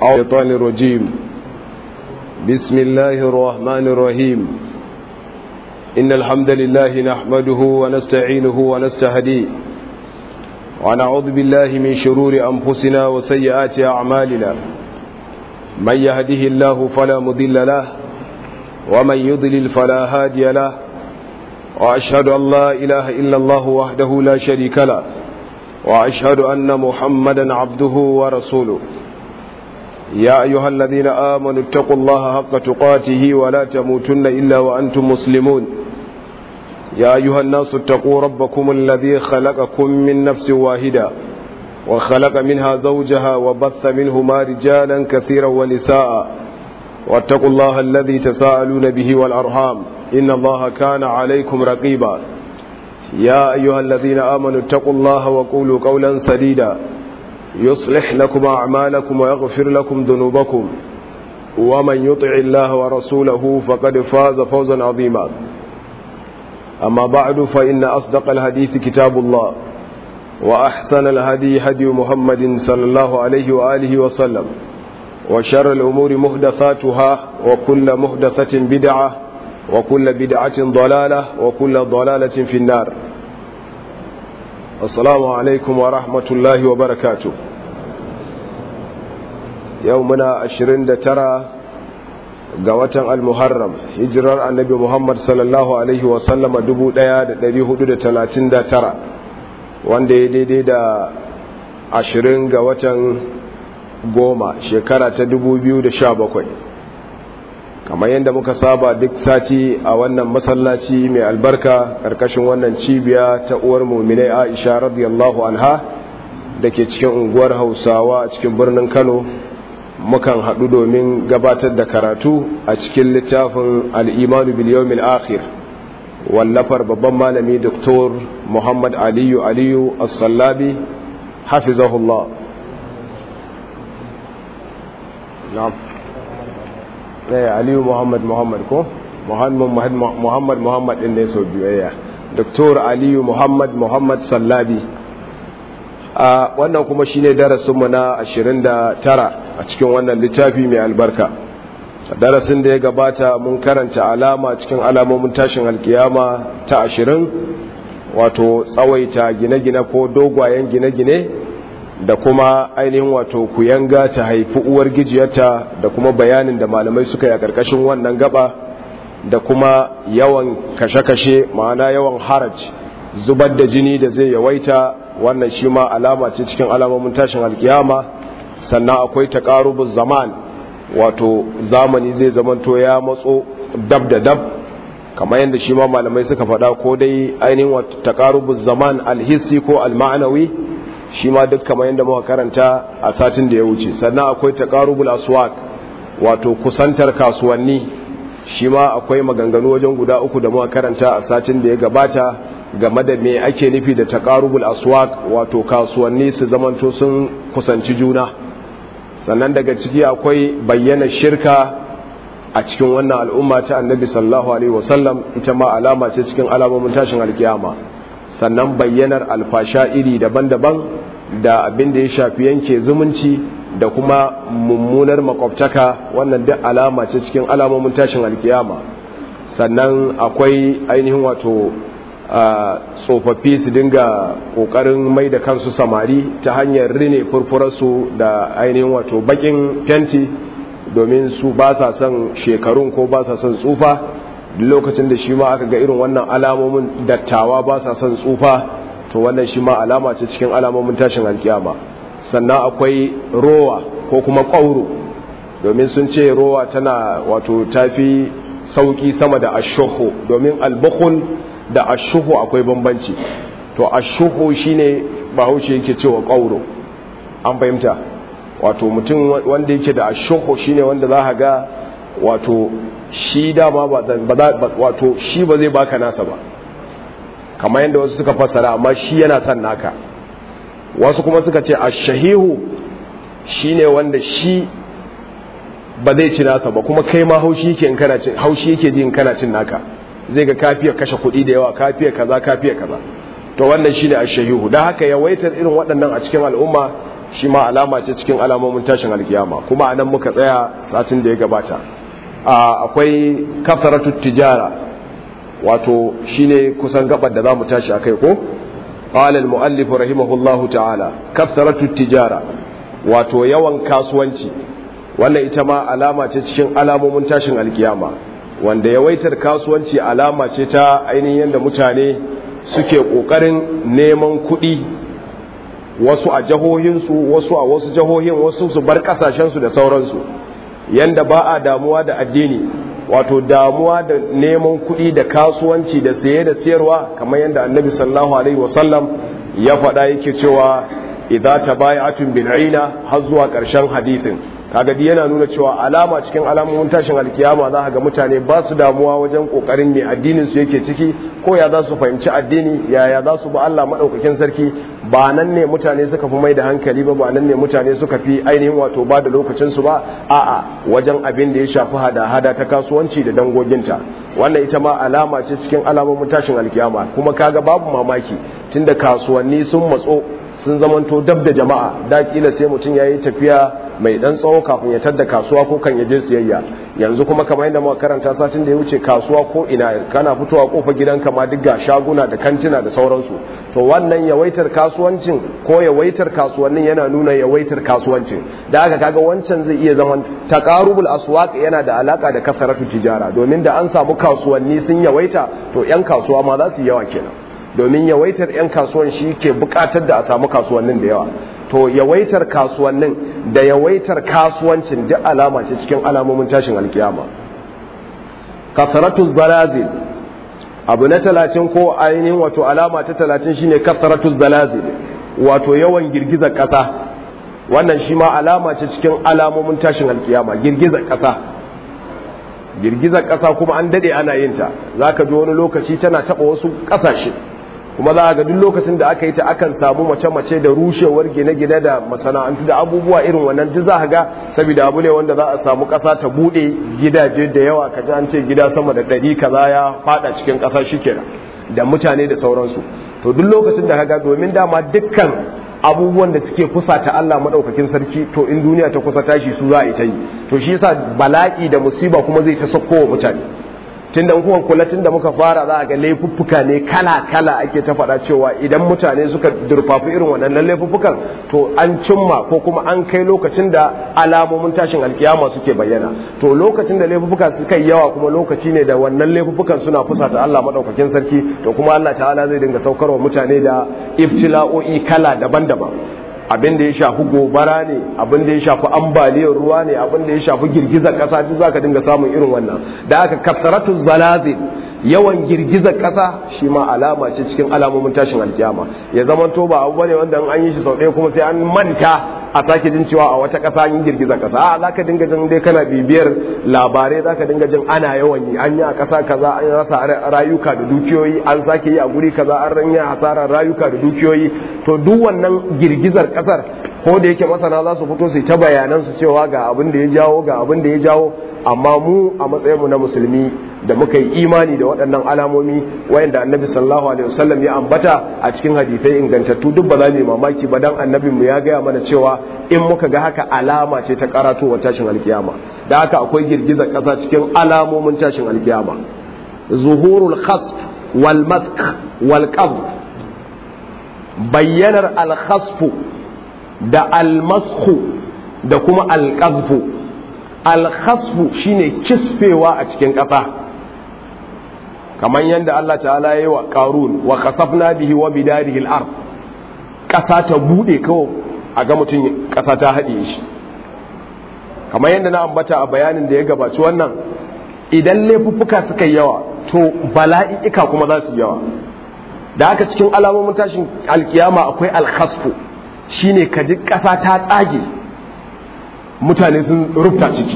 الشيطان الرجيم بسم الله الرحمن الرحيم إن الحمد لله نحمده ونستعينه ونستهديه ونعوذ بالله من شرور أنفسنا وسيئات أعمالنا من يهده الله فلا مضل له ومن يضلل فلا هادي له وأشهد أن لا إله إلا الله وحده لا شريك له وأشهد أن محمدا عبده ورسوله يا أيها الذين آمنوا اتقوا الله حق تقاته ولا تموتن إلا وأنتم مسلمون يا أيها الناس اتقوا ربكم الذي خلقكم من نفس واحدة وخلق منها زوجها وبث منهما رجالا كثيرا ونساء واتقوا الله الذي تساءلون به والأرحام إن الله كان عليكم رقيبا يا أيها الذين آمنوا اتقوا الله وقولوا قولا سديدا يصلح لكم أعمالكم ويغفر لكم ذنوبكم ومن يطع الله ورسوله فقد فاز فوزا عظيما أما بعد فإن أصدق الحديث كتاب الله وأحسن الهدي هدي محمد صلى الله عليه وآله وسلم وشر الأمور محدثاتها وكل محدثة بدعة وكل بدعة ضلالة وكل ضلالة في النار السلام عليكم ورحمة الله وبركاته يومنا عشرين ترى قوة المحرم هجرار النبي محمد صلى الله عليه وسلم دبو ديا دري حدود تلاتين دا ترى وان دي دي دي دا عشرين قوة goma shekara ta dubu biyu da sha bakwai kamar yadda muka saba duk sati a wannan masallaci mai albarka ƙarƙashin wannan cibiya ta uwar muminai aisha radiyallahu anha da ke cikin unguwar hausawa a cikin birnin kano mukan haɗu domin gabatar da karatu a cikin littafin al'imanu biliyomin akhir wallafar babban malami doktor muhammad aliyu aliyu as-sallabi hafizahullah na'am ɗaya aliyu muhammad muhammad ko muhammad muhammad muhammad ɗin ne sau biyayya doktor aliyu muhammad muhammad sallabi a wannan kuma shine darasinmu na 29 a cikin wannan littafi mai albarka darasin da ya gabata mun karanta alama cikin alamomin tashin alkiyama ta 20 wato tsawaita gine-gine ko dogwayen gine-gine da kuma ainihin wato kuyanga ta haifi uwar gijiyarta da kuma bayanin da malamai suka yi a ƙarƙashin wannan gaba da kuma yawan kashe-kashe ma'ana yawan haraj zubar da jini da zai yawaita wannan shi ma alama ce cikin alamomin tashin alkiyama sannan akwai taƙarubun zaman wato zamani zai zamanto ya matso dab da dab kamar yadda shi ma malamai suka faɗa ko dai ainihin wato taƙarubun zaman alhissi ko alma'anawi shi ma duk kamar yadda muka karanta a satin da ya wuce sannan akwai taqarubul aswaq wato kusantar kasuwanni shi ma akwai maganganu wajen guda uku da muka karanta a satin da ya gabata game da me ake nufi da taqarubul aswaq wato kasuwanni su zamanto sun kusanci juna sannan daga ciki akwai bayyana shirka a cikin wannan al'umma ta annabi sallallahu alaihi wasallam ita ma alama ce cikin alamomin tashin alkiyama sannan bayyanar alfasha iri daban-daban da abin da ya shafi yanke zumunci da kuma mummunar makwabtaka wannan duk alama ce cikin alamomin tashin alkiyama sannan akwai ainihin wato tsofaffi su dinga kokarin mai da kansu samari ta hanyar rine furfurarsu da ainihin wato bakin fenti domin su ba sa son shekarun ko ba sa son tsufa lokacin da shi ma aka ga irin wannan alamomin dattawa ba sa son tsufa to wannan shi ma alama ce cikin alamomin tashin alkiyama sannan akwai rowa ko kuma ƙwauro domin sun ce rowa tana wato tafi sauki sama da ashuhu domin albukhul da ashuhu akwai bambanci to ashuhu shine bahaushe yake cewa ƙwauro an fahimta wato mutum wanda yake da ashuhu shine wanda za ga wato shi dama ba wato shi ba zai baka nasa ba kamar yadda wasu suka fassara amma shi yana son naka wasu kuma suka ce ashahihu shine wanda shi ba zai ci nasa ba kuma kai ma haushi yake in kana cin haushi yake ji in kana cin naka zai ga kafiya kashe kuɗi da yawa kafiya kaza kafiya kaza to wannan shine ashahihu dan haka yawaitar irin waɗannan a cikin al'umma shi ma alama ce cikin alamomin tashin alkiyama kuma anan muka tsaya satin da ya gabata akwai kasaratu tijara wato shine kusan gabar da zamu tashi akai ko qala al muallif rahimahullahu ta'ala kasaratu tijara wato yawan kasuwanci wannan ita ma alama ce cikin alamomin tashin alkiyama wanda yawaitar kasuwanci alama ce ta ainihin yadda mutane suke ƙoƙarin neman kuɗi wasu a jahohinsu wasu a wasu jahohin wasu su bar ƙasashensu da sauransu yanda ba a damuwa da addini wato damuwa da neman kuɗi da kasuwanci da saye da siyarwa kamar yadda annabi sallallahu alaihi wasallam ya faɗa yake cewa idza tabaya'atun bil'ina har zuwa ƙarshen hadisin kaga di yana nuna cewa alama cikin alamomin tashin alkiyama za ga mutane ba su damuwa wajen kokarin me addinin su yake ciki ko ya za su fahimci addini yaya za su ba Allah madaukakin sarki ba nan ne mutane suka fi mai da hankali ba ba nan ne mutane suka fi ainihin wato ba da lokacin su ba a'a wajen abin da ya shafi hada-hada ta kasuwanci da dangoginta wannan ita ma alama ce cikin alamomin tashin alkiyama kuma kaga babu mamaki tunda kasuwanni sun matso sun zamanto dab da jama'a da kila sai mutum ya yi tafiya mai dan tsawo kafin ya tadda kasuwa ko kan ya je siyayya yanzu kuma kamar yadda muka karanta satin da ya wuce kasuwa ko ina kana fitowa kofar gidanka ma duk ga shaguna da kantina da sauransu to wannan yawaitar kasuwancin ko yawaitar kasuwannin yana nuna yawaitar kasuwancin da haka kaga wancan zai iya zaman taqarubul aswaq yana da alaka da kasaratu tijara domin da an samu kasuwanni sun yawaita to yan kasuwa ma za su yawa kenan domin yawaitar 'yan kasuwan shi ke bukatar da a samu kasuwannin da yawa to yawaitar kasuwannin da yawaitar kasuwancin duk alama ce cikin alamomin tashin alkiyama kasaratu zalazil abu na talatin ko ainihin wato alama ta talatin shine kasaratu zalazil wato yawan girgizar kasa wannan shi ma alama ce cikin alamomin tashin alkiyama girgizar kasa girgizar kasa kuma an dade ana yin ta zaka ji wani lokaci tana taba wasu kasashe kuma za ga duk lokacin da aka yi ta akan samu mace-mace da rushewar gine-gine da masana'antu da abubuwa irin wannan duk za ga saboda abu ne wanda za a samu ƙasa ta buɗe gidaje da yawa ka ji an ce gida sama da ɗari kaza ya faɗa cikin ƙasa shikenan da mutane da sauransu to duk lokacin da kaga domin dama dukkan abubuwan da suke kusa ta Allah madaukakin sarki to in duniya ta kusa tashi su za a yi ta yi to shi yasa bala'i da musiba kuma zai ta sauko wa mutane tunda kuma kula tunda muka fara za a ga laifuffuka ne kala kala ake ta faɗa cewa idan mutane suka durfafi irin wannan laifuffukan to an cimma ko kuma an kai lokacin da alamomin tashin alkiyama suke bayyana to lokacin da laifuffuka suka yi yawa kuma lokaci ne da wannan laifuffukan suna fusata Allah madaukakin sarki to kuma Allah ta'ala zai dinga saukarwa mutane da ibtila'o'i kala daban-daban abin da ya shafi gobara ne abin da ya shafi ambaliyar ruwa ne abin da ya shafi girgizar kasa duk zaka dinga samun irin wannan da aka kasaratu zalazil yawan girgizar kasa shi ma alama ce cikin alamomin tashin alkiyama ya zama to ba abu bane wanda an yi shi sau ɗaya kuma sai an manta a sake jin cewa a wata ƙasa an yi girgizar ƙasa a za ka dinga jin dai kana bibiyar labarai za ka dinga jin ana yawan yi an yi a ƙasa kaza an rasa rayuka da dukiyoyi an sake yi a guri kaza an ranya hasarar rayuka da dukiyoyi to duk wannan girgizar ƙasar ko da yake masana za su fito su ta bayanan su cewa ga abin da ya jawo ga abin da ya jawo amma mu a matsayinmu na musulmi da muka yi imani da waɗannan alamomi wayanda annabi sallallahu alaihi wasallam ya ambata a cikin hadisai ingantattu duk ba za mu yi mamaki ba dan annabin mu ya gaya mana cewa in muka ga haka alama ce ta karatowar tashin alkiyama da haka akwai girgizar ƙasa cikin alamomin tashin alkiyama zuhurul khasf wal mask wal qabd bayyanar al khasfu da al masku da kuma al qazfu al khasfu shine kisfewa a cikin ƙasa kamar yadda Allah ta'ala ya yi wa ƙarun wa kasafna bihi wa bidarihi al-ard ƙasa ta bude kawai a ga mutum ƙasa ta haɗe shi kamar yadda na ambata a bayanin da ya gabaci wannan idan laifuffuka suka yi yawa to bala'ika kuma za su yawa da haka cikin alamomin tashin alkiyama akwai alkhasfu shine ka ji ƙasa ta tsage mutane sun rufta ciki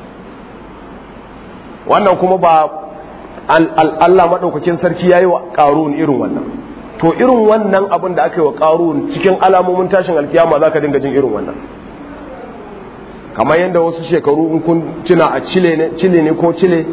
wannan kuma ba Allah maɗaukakin sarki ya yi wa ƙarun irin wannan to irin wannan abin da aka yi wa ƙarun cikin alamomin tashin alkiyama za ka dinga jin irin wannan kamar yadda wasu shekaru in kun tuna a cile ne ko cile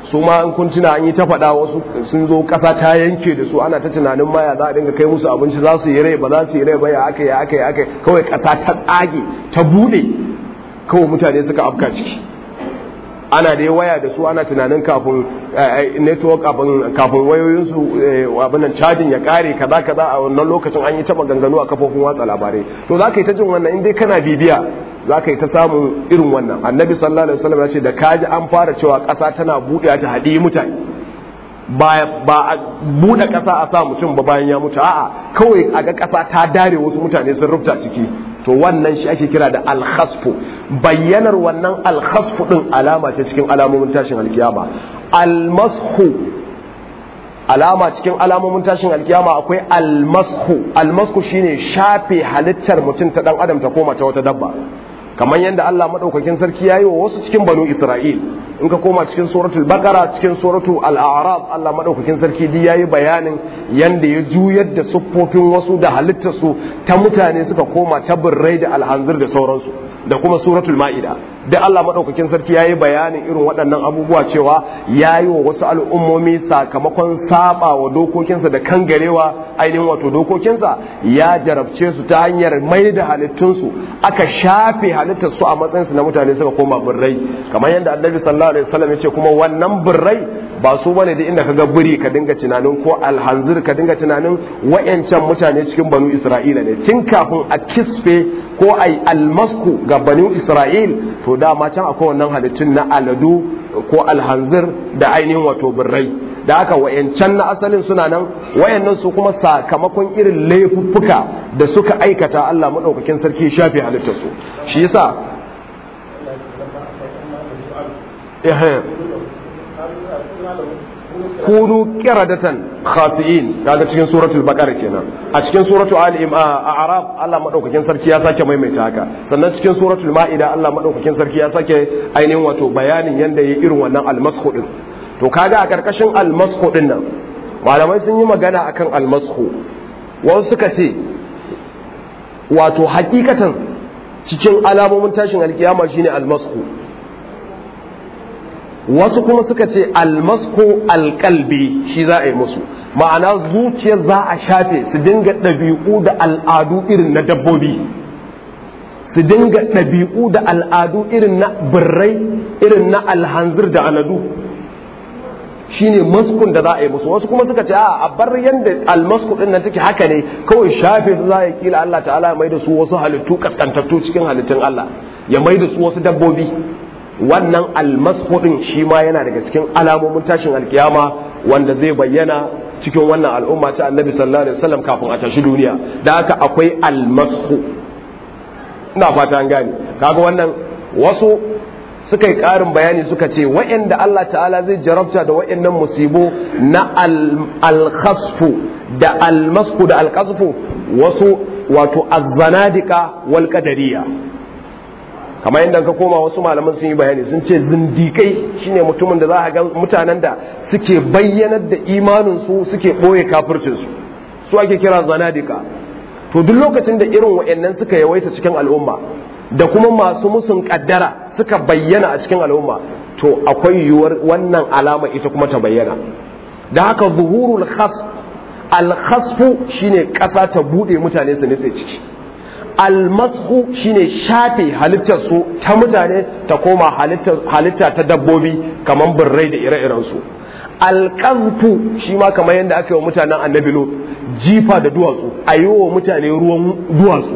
su ma in kun tuna an yi ta faɗa wasu sun zo ƙasa ta yanke da su ana ta tunanin maya za a dinga kai musu abinci za su yi rai ba za su yi rai ba ya aka ya aka ya aka kawai ƙasa ta tsage ta buɗe kawai mutane suka afka ciki ana da waya da su ana tunanin kafin network kafin wayoyinsu abinan cajin ya kare kaza kaza a wannan lokacin an yi taba ganganu a kafofin watsa labarai to za ka yi ta jin wannan in dai kana bibiya za ka yi ta samun irin wannan annabi sallallahu alaihi wasallam ya ce da kaji an fara cewa ƙasa tana buɗe ta haɗi mutane ba a buɗe ƙasa a sa mutum ba bayan ya mutu a'a kawai a ga ƙasa ta dare wasu mutane sun rufta ciki to wannan shi ake kira da alkhasfu bayyanar wannan alkhasfu din alama ce cikin alamomin tashin alkiyama almashu alama cikin alamomin tashin alkiyama akwai almashu almashu shine shafe halittar mutum ta dan adam ta koma ta wata dabba kamar yadda Allah madaukakin sarki yayi wa wasu cikin banu Isra'il in ka koma cikin suratul baqara cikin suratul al-a'raf Allah madaukakin sarki di yayi bayanin yanda ya juyar da siffofin wasu da halittar su ta mutane suka koma ta birrai da alhanzir da sauransu da kuma suratul ma'ida da Allah madaukakin sarki yayi bayanin irin waɗannan abubuwa cewa yayi wa wasu al'ummomi sakamakon saba wa dokokinsa da kangarewa ainihin wato dokokinsa ya jarabce su ta hanyar mai da halittunsu aka shafe halittar su a matsayin su na mutane suka koma birrai kamar yadda annabi sallallahu alaihi wasallam ya ce kuma wannan birrai ba su bane da inda kaga biri ka dinga tunanin ko alhanzir ka dinga tunanin wayancan mutane cikin banu isra'ila ne tun kafin a kisfe ko ai almasku ga banu isra'il to dama can akwai wannan halittun na aladu ko alhanzir da ainihin wato birrai da haka wayancan na asalin suna nan wayannan su kuma sakamakon irin laifuffuka da suka aikata Allah madaukakin sarki shafe halittar su shi yasa kunu qiradatan khasi'in kaga cikin suratul baqara kenan a cikin suratul ali a'raf Allah madaukakin sarki ya sake maimaita haka sannan cikin suratul ma'ida Allah madaukakin sarki ya sake ainihin wato bayanin yanda yayi irin wannan almashu din to kaga a karkashin almashu din nan malamai sun yi magana akan almashu wasu suka ce wato hakikatan cikin alamomin tashin alkiyama shine almashu wasu kuma suka ce almasku alkalbi shi za a yi musu ma'ana zuciyar za a shafe su dinga ɗabi'u da al'adu irin na dabbobi su dinga ɗabi'u da al'adu irin na birrai irin na alhanzir da aladu shine maskun da za a yi musu wasu kuma suka ce a bar yanda almasku din nan take haka ne kawai shafe su za a yi kila Allah ta'ala ya mai da su wasu halittu kaskantattu cikin halittun Allah ya mai da su wasu dabbobi wannan almasfudin shi ma yana daga cikin alamomin tashin alkiyama wanda zai bayyana cikin wannan al'umma ta annabi sallallahu alaihi wasallam kafin a tashi duniya da haka akwai almasfu ina fata an gane kaga wannan wasu suka yi ƙarin bayani suka ce wa'anda Allah ta'ala zai jarabta da wa'annan musibo na alkhasfu da almasku da alkasfu wasu wato azzanadika wal qadariyya kamar yadda ka koma wasu malaman sun yi bayani sun ce zindikai shine mutumin da za a ga mutanen da suke bayyanar da imaninsu suke ɓoye kafircinsu su ake kira zanadika to duk lokacin da irin wa'annan suka yawaita cikin al'umma da kuma masu musun kaddara suka bayyana a cikin al'umma to akwai yiwuwar wannan alama ita kuma ta bayyana da haka zuhurul khas al khasfu shine ƙasa ta buɗe mutane su nitse ciki almasu shine shafe halittar su ta mutane ta koma halitta ta dabbobi kamar birrai da ire-irensu alƙazfu shi ma kamar yadda aka yi wa mutanen annabi lot jifa da duwatsu a yi wa mutane ruwan duwatsu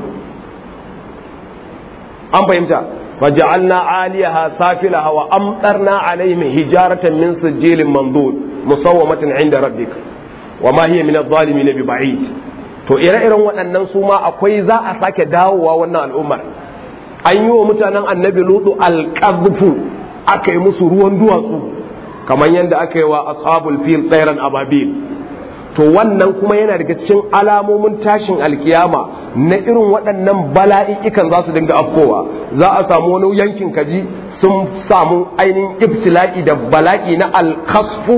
an fahimta faja'alna aliyaha safilaha wa amtarna alaihim hijaratan min sijilin mandud musawwamatin inda rabbik wa ma hiya min adh-dhalimin bi ba'id to ire-iren waɗannan su ma akwai za a sake dawowa wannan al'ummar an yi wa mutanen annabi lutu alƙazfu aka yi musu ruwan duwatsu kamar yadda aka yi wa ashabul fil tsairan ababil to wannan kuma yana daga cikin alamomin tashin alkiyama na irin waɗannan bala'i'ikan za su dinga afkowa za a samu wani yankin kaji sun samu ainihin ibtila'i da bala'i na alkasfu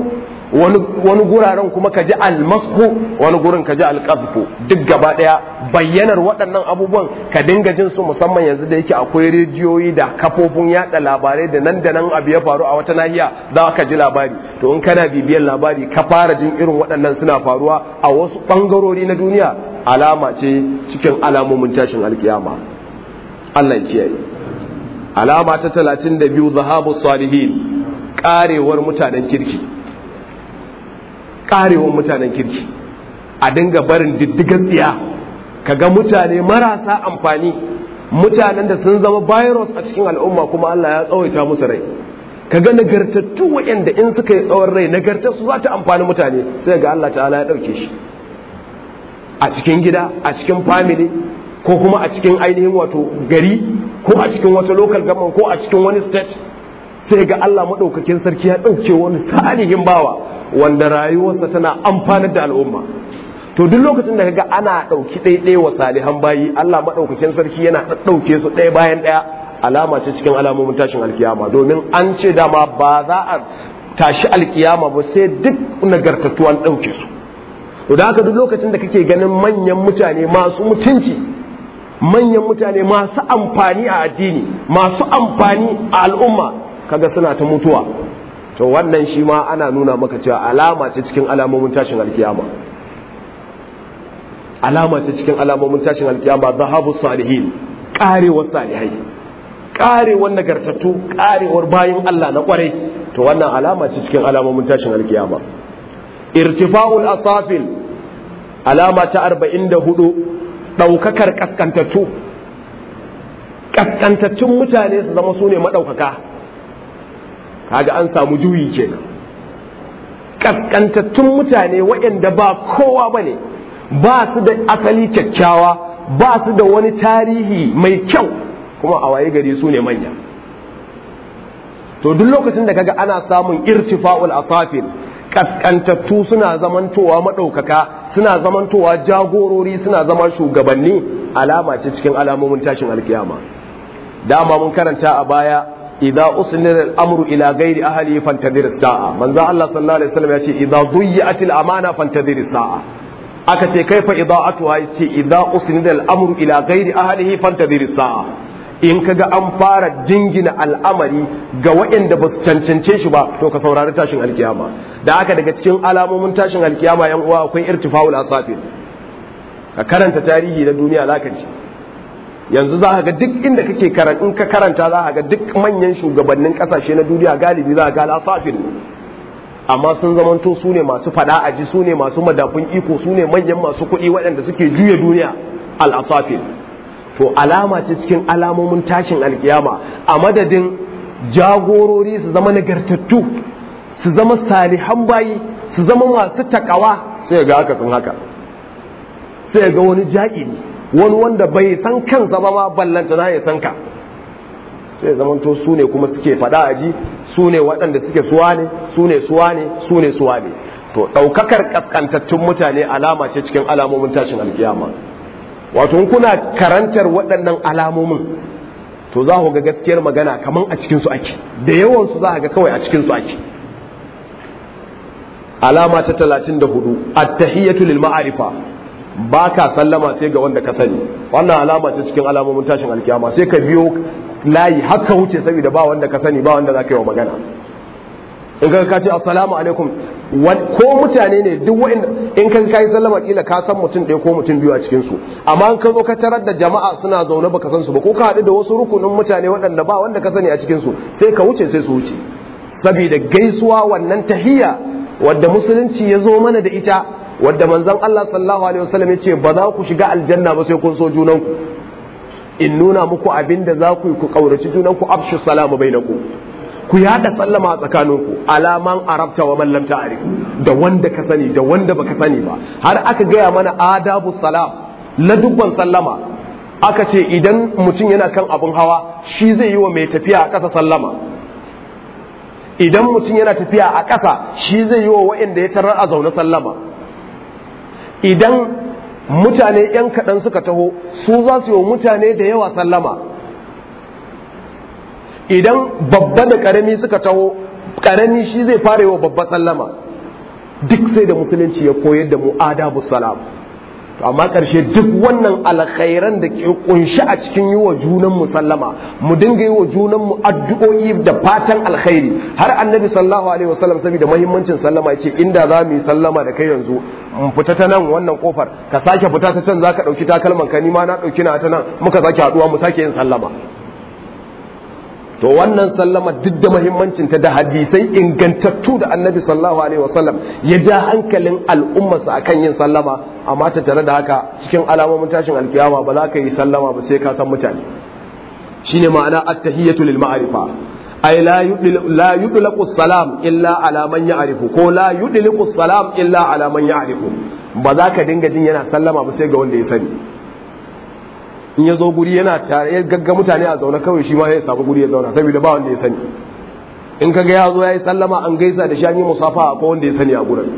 wani guraren kuma ka ji almasku wani gurin ka ji alƙazfu duk gaba ɗaya bayyanar waɗannan abubuwan ka dinga jin su musamman yanzu da yake akwai rediyoyi da kafofin yaɗa labarai da nan da nan abu ya faru a wata nahiya za ka ji labari to in kana bibiyan labari ka fara jin irin waɗannan suna faruwa a wasu ɓangarori na duniya alama ce cikin alamomin tashin alkiyama Allah ya kiyaye alama ta talatin da biyu zahabu salihin karewar mutanen kirki karewar mutanen kirki a dinga barin diddigan tsiya kaga mutane marasa amfani mutanen da sun zama virus a cikin al'umma kuma Allah ya tsawaita musu rai kaga nagartattu waɗanda in suka yi tsawon rai nagartar su za ta amfani mutane sai ga Allah ta'ala ya ɗauke shi a cikin gida a cikin family ko kuma a cikin ainihin wato gari ko a cikin wata local government ko a cikin wani state sai ga Allah maɗaukakin sarki ya ɗauke wani salihin bawa wanda rayuwarsa tana amfanar da al'umma to duk lokacin da kaga ana ɗauki ɗaiɗai wa salihan bayi Allah maɗaukakin sarki yana ɗauke su ɗaya bayan ɗaya alama ce cikin alamomin tashin alkiyama domin an ce dama ba za a tashi alkiyama ba sai duk nagartattu an ɗauke su to da haka duk lokacin da kake ganin manyan mutane masu mutunci manyan mutane masu amfani a addini masu amfani a al'umma kaga suna ta mutuwa to wannan shi ma ana nuna maka cewa alama ce cikin alamomin tashin alkiyama alama ce cikin alamomin tashin alkiyama zahabu salihin karewar salihai karewar nagartattu karewar bayin Allah na kwarai to wannan alama ce cikin alamomin tashin alkiyama irtifa'ul asafil alama ta 44 daukakar kaskantattu kaskantattun mutane su zama su ne madaukaka kaga an samu juyi kenan kaskantattun mutane waɗanda ba kowa bane ba su da asali kyakkyawa ba su da wani tarihi mai kyau kuma a waye gari su ne manya to duk lokacin da kaga ana samun irtifa'ul asafil kaskantattu suna zamantowa maɗaukaka suna zamantowa jagorori suna zama shugabanni alama ce cikin alamomin tashin alkiyama dama mun karanta a baya idza usnira al-amru ila ghairi ahli fantadhir as-sa'a manzo Allah sallallahu alaihi wasallam ya ce idza duyyat al-amana fantadhir as-sa'a aka ce kaifa ida'atuha yace idza usnida al-amru ila ghairi ahlihi fantadhir as-sa'a in kaga an fara jingina al'amari ga waɗanda ba su cancance shi ba to ka saurari tashin alkiyama da haka daga cikin alamomin tashin alkiyama yan uwa akwai irtifa'ul asafir ka karanta tarihi na duniya zaka ji yanzu za ka ga duk inda kake karanta in ka karanta za ka ga duk manyan shugabannin kasashe na duniya galibi za ka ga al'asafir amma sun zamanto su ne masu fada aji su ne masu madafun iko su ne manyan masu kuɗi waɗanda suke juya duniya al'asafir to alama ce cikin alamomin tashin alkiyama a madadin jagorori su zama nagartattu su zama salihan bayi su zama masu takawa sai ga haka sun haka sai ga wani ja'iri wani wanda bai san kansa ba ma ballanta na ya san ka sai zamanto su ne kuma suke fada aji su ne waɗanda suke suwa ne su ne suwa ne su ne suwa ne to ɗaukakar ƙasƙantattun mutane alama ce cikin alamomin tashin alkiyama wato kuna karantar waɗannan alamomin to za ku ga gaskiyar magana kaman a cikinsu ake da yawansu za ga kawai a cikinsu ake alama ta talatin da hudu attahiyatu lil ma'arifa ba ka sallama sai ga wanda ka sani wannan alama ce cikin alamomin tashin alkiyama sai ka biyo layi haka wuce saboda ba wanda ka sani ba wanda za ka yi wa magana in ka ka ce assalamu alaikum ko mutane ne duk wa'in in ka kai sallama kila ka san mutum ɗaya ko mutum biyu a cikin su amma in ka zo ka tarar da jama'a suna zaune baka san su ba ko ka haɗu da wasu rukunin mutane waɗanda ba wanda ka sani a cikin su sai ka wuce sai su wuce saboda gaisuwa wannan tahiyya wadda musulunci ya zo mana da ita wadda manzon Allah sallallahu alaihi wasallam ya ce ba za ku shiga aljanna ba sai kun so junanku in nuna muku abin da za ku yi ku kauraci junanku afshu salamu bainakum ku yada sallama a tsakaninku alaman arabta wa man lam ta'rif da wanda ka sani da wanda baka sani ba har aka gaya mana adabu salam la dubban sallama aka ce idan mutum yana kan abun hawa shi zai yi wa mai tafiya a ƙasa sallama idan mutum yana tafiya a ƙasa shi zai yi wa waɗanda ya tarar a zaune sallama idan mutane ‘yan kaɗan suka taho su za su yi wa mutane da yawa sallama idan babba da ƙarami suka taho ƙarami shi zai fara yi wa babba sallama duk sai da musulunci ya koyar da mu adabu salam to amma ƙarshe duk wannan alkhairan da ke kunshi a cikin yi wa junan mu sallama mu dinga yi wa junan mu addu'o'i da fatan alkhairi har annabi sallallahu alaihi wasallam saboda muhimmancin sallama yace inda za mu yi sallama da kai yanzu mu fita ta nan wannan kofar ka sake fita ta can zaka dauki takalman ka ni ma na dauki na ta nan muka sake haduwa mu sake yin sallama to wannan sallama duk da muhimmancin ta da hadisai ingantattu da annabi sallallahu alaihi wasallam ya ja hankalin al'ummarsa akan yin sallama amma ta tare da haka cikin alamomin tashin alkiyama ba za ka yi sallama ba sai ka san mutane shine ma'ana at-tahiyatu lil ma'rifa ay la la yudlaqu salam illa ala man ya'rifu ko la yudlaqu salam illa ala man ya'rifu ba za ka dinga jin yana sallama ba sai ga wanda ya sani in ya zo guri yana tare ya gagga mutane a zaune kawai shi ma ya samu guri ya zauna saboda ba wanda ya sani in kaga ya zo ya yi sallama an gaisa da shani musafa ko wanda ya sani a gurin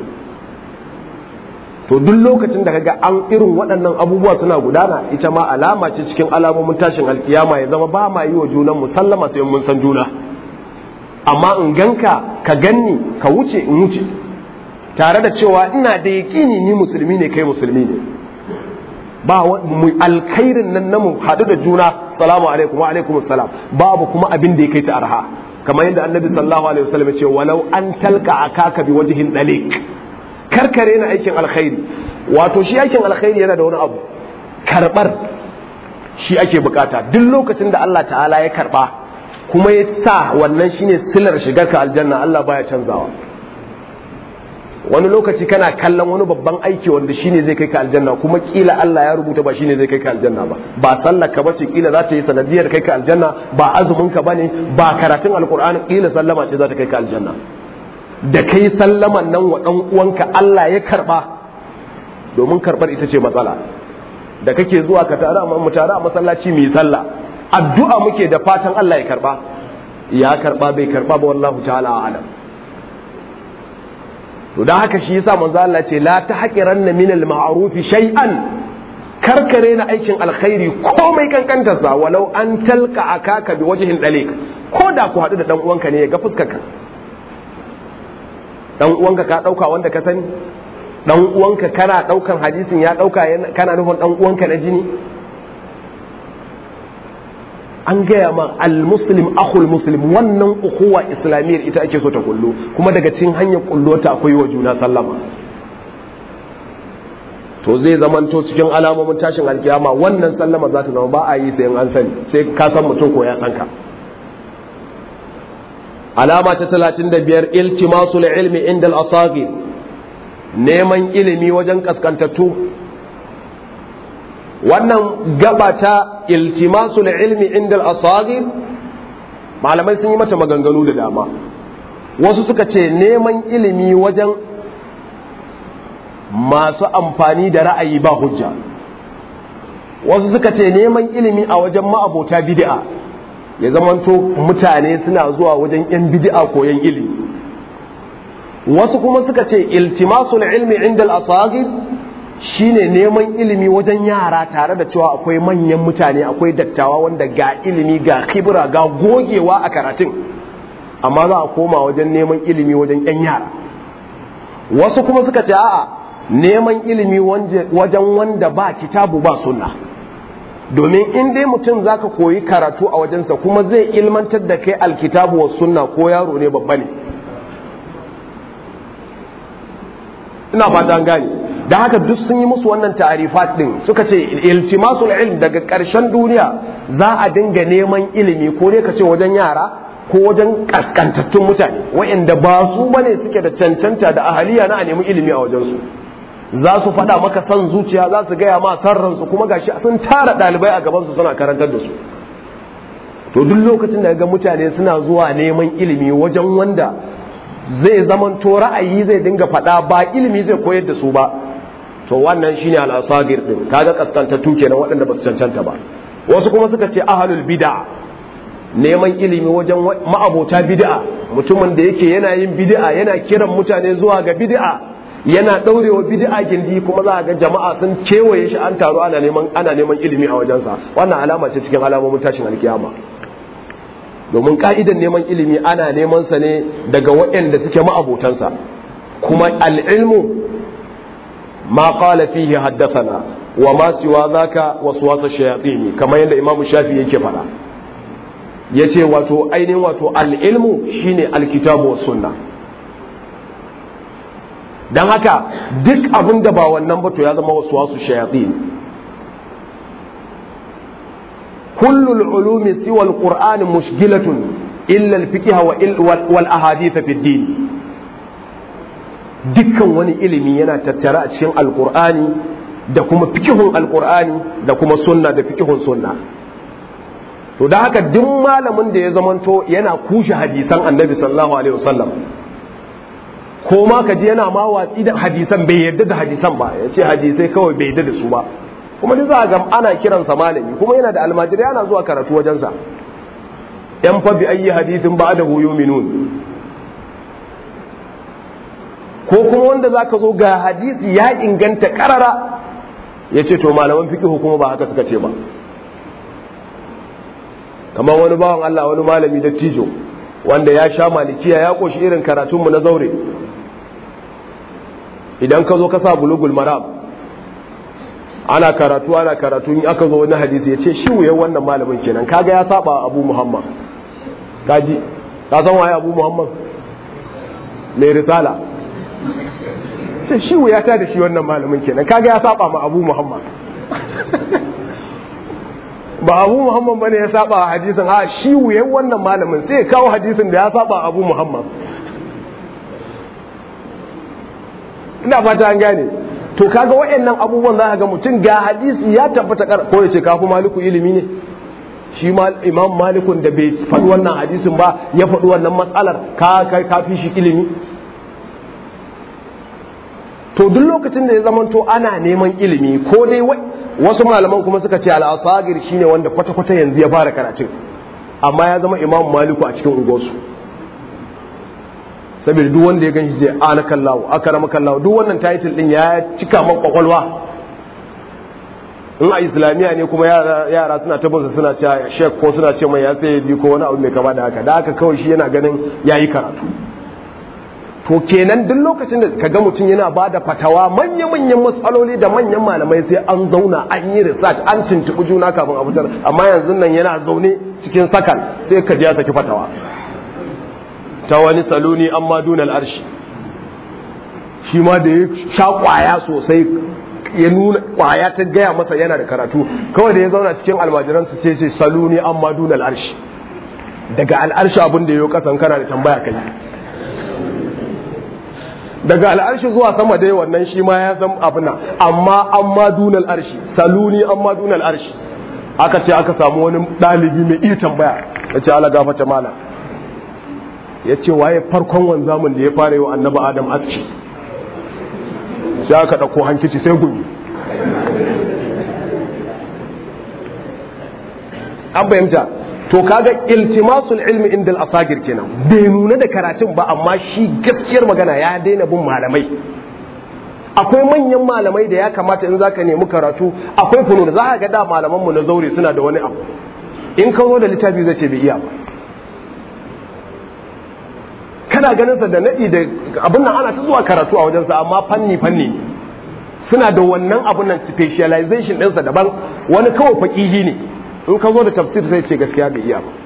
to duk lokacin da kaga an irin waɗannan abubuwa suna gudana ita ma alama ce cikin alamomin tashin alkiyama ya zama ba ma yi wa junan mu sallama sai mun san juna amma in ganka ka ganni ka wuce in wuce tare da cewa ina da yaƙini ni musulmi ne kai musulmi ne ba mu alkhairin nan na mu haɗu da juna salamu alaikum wa alaikum salam babu kuma abin da ya kai ta arha kamar yadda annabi sallallahu alaihi wasallam ya ce walau an talka akaka bi wajhin dalik karkare na aikin alkhairi wato shi aikin alkhairi yana da wani abu karbar shi ake bukata duk lokacin da Allah ta'ala ya karba kuma ya sa wannan shine silar shigar ka aljanna Allah baya canzawa wani lokaci kana kallon wani babban aiki wanda shine zai kai ka aljanna kuma kila Allah ya rubuta ba shine zai kai ka aljanna ba ba sallar ka bace kila za ta yi sanadiyar kai ka aljanna ba azumin ka bane ba karatun alqur'ani kila sallama ce za ta kai ka aljanna da kai sallaman nan wa dan uwanka Allah ya karba domin karbar ita ce matsala da kake zuwa ka tare mu tare a masallaci mu yi sallah addu'a muke da fatan Allah ya karba ya karba bai karba ba wallahu ta'ala a'lam to dan haka shi yasa manzo Allah ce la tahqiranna min al-ma'ruf shay'an karkare na aikin alkhairi komai kankantar sa walau an talka akaka bi wajhin dalik ko da ku hadu da dan uwanka ne ya ga fuskarka dan uwanka ka dauka wanda ka sani dan uwanka kana daukan hadisin ya dauka kana nufin dan uwanka na jini an gaya ma al-muslim akhul muslim wannan ukuwa islamiyyar ita ake so ta kullu kuma daga cikin hanyar kullo ta akwai wa juna sallama to zai zamanto cikin alamomin tashin alkiyama wannan sallama za ta zama ba a yi sai an sani sai ka san mutum ko ya san ka alama ta 35 iltimasul ilmi inda al-asagir neman ilimi wajen kaskantattu wannan gaba ta iltimasul ilmi inda al-asagir malamai sun yi mata maganganu da dama wasu suka ce neman ilimi wajen masu amfani da ra'ayi ba hujja wasu suka ce neman ilimi a wajen ma'abota bid'a ya zamanto mutane suna zuwa wajen yan bid'a koyan ilimi wasu kuma suka ce iltimasul ilmi inda al-asagir shine neman ilimi wajen yara tare da cewa akwai manyan mutane akwai dattawa wanda ga ilimi ga kibra ga gogewa a karatun amma za a koma wajen neman ilimi wajen yan yara wasu kuma suka ce a'a neman ilimi wajen wanda ba kitabu ba sunna domin in dai mutum zaka koyi karatu a wajensa kuma zai ilmantar da kai alkitabu wa sunna ko yaro ne babba ne ina fata an gane da haka duk sun yi musu wannan ta'arifat din suka ce iltimasul ilm daga ƙarshen duniya za a dinga neman ilimi ko dai ka ce wajen yara ko wajen kaskantattun mutane waɗanda ba su bane suke da cancanta da ahaliya na a nemi ilimi a wajensu za su faɗa maka san zuciya za su gaya ma san ransu kuma gashi sun tara ɗalibai a gabansu suna karantar da su to duk lokacin da ga mutane suna zuwa neman ilimi wajen wanda zai zamanto ra'ayi zai dinga faɗa ba ilimi zai koyar da su ba to wannan shine al-asagir din kaga kaskantattu kenan waɗanda ba su cancanta ba wasu kuma suka ce ahlul bid'a neman ilimi wajen ma'abota bid'a mutumin da yake yana yin bid'a yana kiran mutane zuwa ga bid'a yana daurewa bid'a gindi kuma za ga jama'a sun kewaye shi an taru ana neman ana neman ilimi a wajensa wannan alama ce cikin alamomin tashin alkiyama domin ka'idan neman ilimi ana neman sa ne daga waɗanda suke ma'abotansa kuma al'ilmu ma qala fihi haddathana wa ma siwa zaka waswasa shayatin kamar yadda imam shafi yake faɗa yace wato ainihin wato al'ilmu shine alkitabu was sunna dan haka duk abin da ba wannan ba to ya zama waswasu shayatin kullu al-ulumi siwa al-qur'an mushkilatun illa al-fiqh wal ahadith fi ad-din dukkan wani ilimi yana tattara a cikin alkur'ani da kuma fikihun alkur'ani da kuma sunna da fikihun sunna to da haka duk malamin da ya zamanto yana kushe hadisan annabi sallallahu alaihi wasallam ko ma ka ji yana ma watsi da hadisan bai yarda da hadisan ba ya ce hadisai kawai bai yarda da su ba kuma duk za ga ana kiransa malami kuma yana da almajiri ana zuwa karatu wajensa yan fa bi ayyi hadisin ba'dahu yu'minun ko kuma wanda za ka zo ga hadisi ya inganta karara ya ce to malaman fikihu kuma ba haka suka ce ba kamar wani bawan Allah wani malami da tijo wanda ya sha malikiya ya koshi irin karatunmu na zaure idan ka zo ka sa bulugul maram ana karatu ana karatu in aka zo wani hadisi ya ce shi wuyan wannan malamin kenan kaga ya saba abu muhammad kaji ka san waye abu muhammad mai risala sai shi wuyata da shi wannan malamin kenan kaga ya saba ma abu muhammad ba abu muhammad bane ya saba hadisin a shi wuyan wannan malamin sai ya kawo hadisin da ya saba abu muhammad ina fata an gane to kaga waɗannan abubuwan za ka ga mutum ga hadisi ya tabbata kar ko ya ce kafu maliku ilimi ne shi ma imam malikun da bai faɗi wannan hadisin ba ya faɗi wannan matsalar ka kai kafi shi ilimi to duk lokacin da ya zamanto ana neman ilimi ko dai wasu malaman kuma suka ce al'asagir shine wanda kwata-kwata yanzu ya fara karatun amma ya zama imam maliku a cikin unguwarsu saboda duk wanda ya ganshi zai ana kallawo aka rama kallawo duk wannan title din ya cika man kwakwalwa in a islamiyya ne kuma yara suna tabbata suna cewa shek ko suna ce mai ya sai ko wani abu mai kama da haka da haka kawai shi yana ganin yayi karatu to kenan duk lokacin da kaga mutum yana ba da fatawa manya-manyan matsaloli da manyan malamai sai an zauna an yi research an tuntuɓi juna kafin a fitar amma yanzu nan yana zaune cikin sakan sai ka ji ya saki fatawa ta wani saloni an ma dunal arshi shi ma da ya sha kwaya sosai ya nuna kwaya ta gaya masa yana da karatu kawai da ya zauna cikin almajiransu sai sai saloni an ma dunal arshi daga al'arshi abin da ya yi kasan kana da tambaya kai daga al'arshi zuwa sama dai wannan shi ma ya san abin nan amma an ma dunal arshi saluni an ma dunal arshi aka ce aka samu wani ɗalibi mai iya tambaya ya ce ala gafata mana ya ce waye farkon wanzamin da ya fara yi wa annaba adam aski sai aka ɗauko hankici sai gumi an fahimta to kaga iltimasul ilmi inda asagir kenan bai nuna da karatun ba amma shi gaskiyar magana ya daina bin malamai akwai manyan malamai da ya kamata in zaka nemi karatu akwai funun za ka ga da malaman mu na zaure suna da wani abu in ka zo da littafi zai ce bai iya ba kana ganin sa da nadi da abin nan ana ta zuwa karatu a wajensa amma fanni fanni suna da wannan abun nan specialization ɗinsa daban wani kawai faƙihi ne in ka zo da tafsir sai ce gaskiya bai iya ba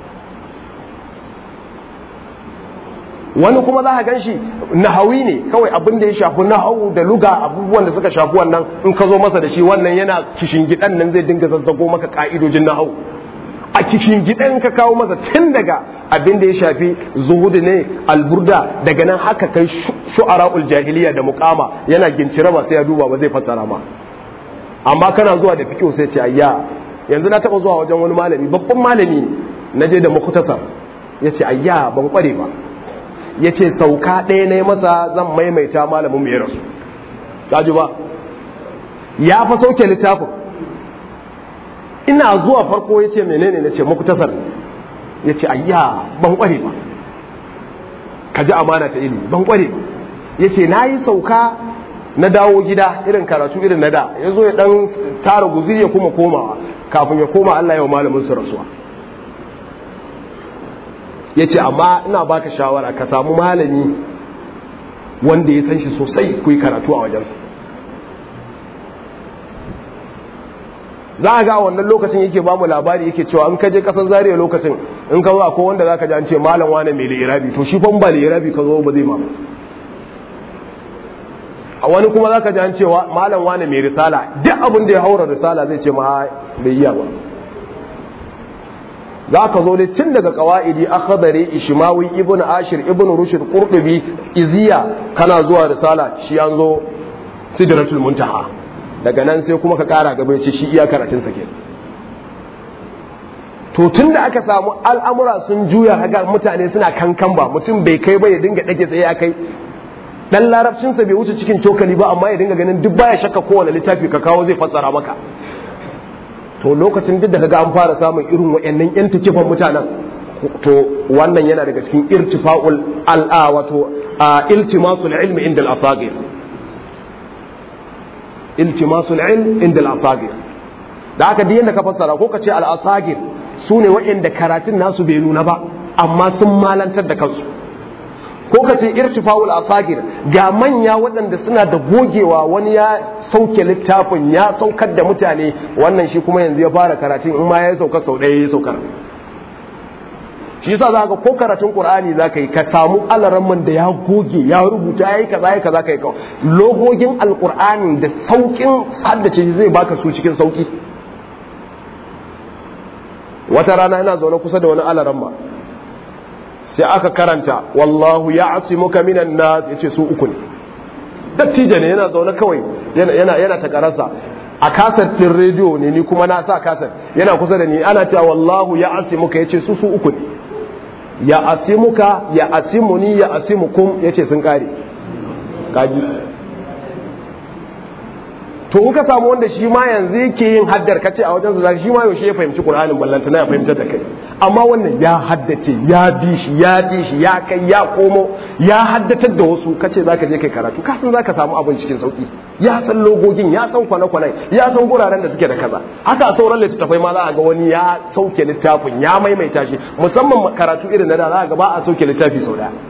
wani kuma za ka gan shi nahawi ne kawai abin da ya shafi nahawu da luga abubuwan da suka shafi wannan in ka zo masa da shi wannan yana kishin gidan nan zai dinga zazzago maka ka'idojin nahawu a kishin gidan ka kawo masa tun daga abin da ya shafi zuhudu ne alburda daga nan haka kai shu'ara'ul jahiliya da muqama yana gincire ba sai ya duba ba zai fassara ma amma kana zuwa da fiqh sai ce ayya yanzu na taba zuwa wajen wani malami babban malami na je da mukhtasar yace ayya ban kware ba yace sauka ɗaya ne masa zan maimaita malamin mai rasu kaji ba ya fa sauke littafin ina zuwa farko ya ce menene na ce muktasar ya ce ayya ban kware ba ka ji amana ta ilimi ban kware ba ya ce na yi sauka na dawo gida irin karatu irin na da ya zo ya dan tara guziri ya kuma komawa kafin ya koma Allah ya wa malamin su rasuwa ya ce amma ina baka shawara ka samu malami wanda ya san shi sosai ku yi karatu a wajensa za a ga a wannan lokacin yake ba mu labari yake cewa in ka je kasar zariya lokacin in ka zo akwai wanda za ka ji an ce malam wane mai lirabi to shi fa ba lirabi ka zo ba zai ma a wani kuma za ka ji an cewa malam wane mai risala duk abin da ya haura risala zai ce ma bai yi ba za ka zo dai tun daga kawa'idi akhdari ishmawi ibnu ashir ibnu rushd qurtubi iziya kana zuwa risala shi an zo sidratul muntaha daga nan sai kuma ka kara gaba ya ce shi iya karatun sa ke to tun da aka samu al'amura sun juya haga mutane suna kankan ba mutum bai kai ba ya dinga dake tsaye ya kai dan larabcinsa bai wuce cikin cokali ba amma ya dinga ganin duk baya shakka kowane littafi ka kawo zai fassara maka to lokacin duk da kaga an fara samun irin wayannan yan tikifan mutanen to wannan yana daga cikin irtifa'ul al'a wato iltimasul ilmi inda al-asagir iltimasul ilm inda al-asagir da haka duk yanda ka fassara ko ka ce al-asagir sune wayanda karatun nasu bai nuna ba amma sun malantar da kansu ko ka ce irtifa'ul asagir ga manya waɗanda suna da gogewa wani ya sauke littafin ya saukar da mutane wannan shi kuma yanzu ya fara karatun in ma ya sauka sau ɗaya ya saukar shi yasa za ka ko karatun qur'ani za ka yi ka samu alaramman da ya goge ya rubuta ya yi kaza ya kaza ka yi logogin alqur'ani da saukin haddace zai baka su cikin sauki wata rana ina zaune kusa da wani alaramma sai aka karanta wallahu ya asimuka minan nas yace su uku ne dattijo ne yana zaune kawai yana yana ta karasa a kasar din rediyo ne ni kuma na sa kasar yana kusa da ni ana cewa wallahu ya asimuka yace su su uku ne ya asimuka ya asimuni ya asimukum yace sun kare kaji to in ka samu wanda shi ma yanzu yake yin haddar kace a wajen zaka shi ma yaushe ya fahimci Qur'anin ballanta na ya fahimtar da kai amma wannan ya haddace ya bi shi ya bi shi ya kai ya komo ya haddatar da wasu kace zaka je kai karatu ka san zaka samu abin cikin sauki ya san logogin ya san kwane-kwanen ya san guraren da suke da kaza haka a sauran littattafai ma za a ga wani ya sauke littafin ya maimaita shi musamman karatu irin na da za a ga ba a sauke littafi sau daya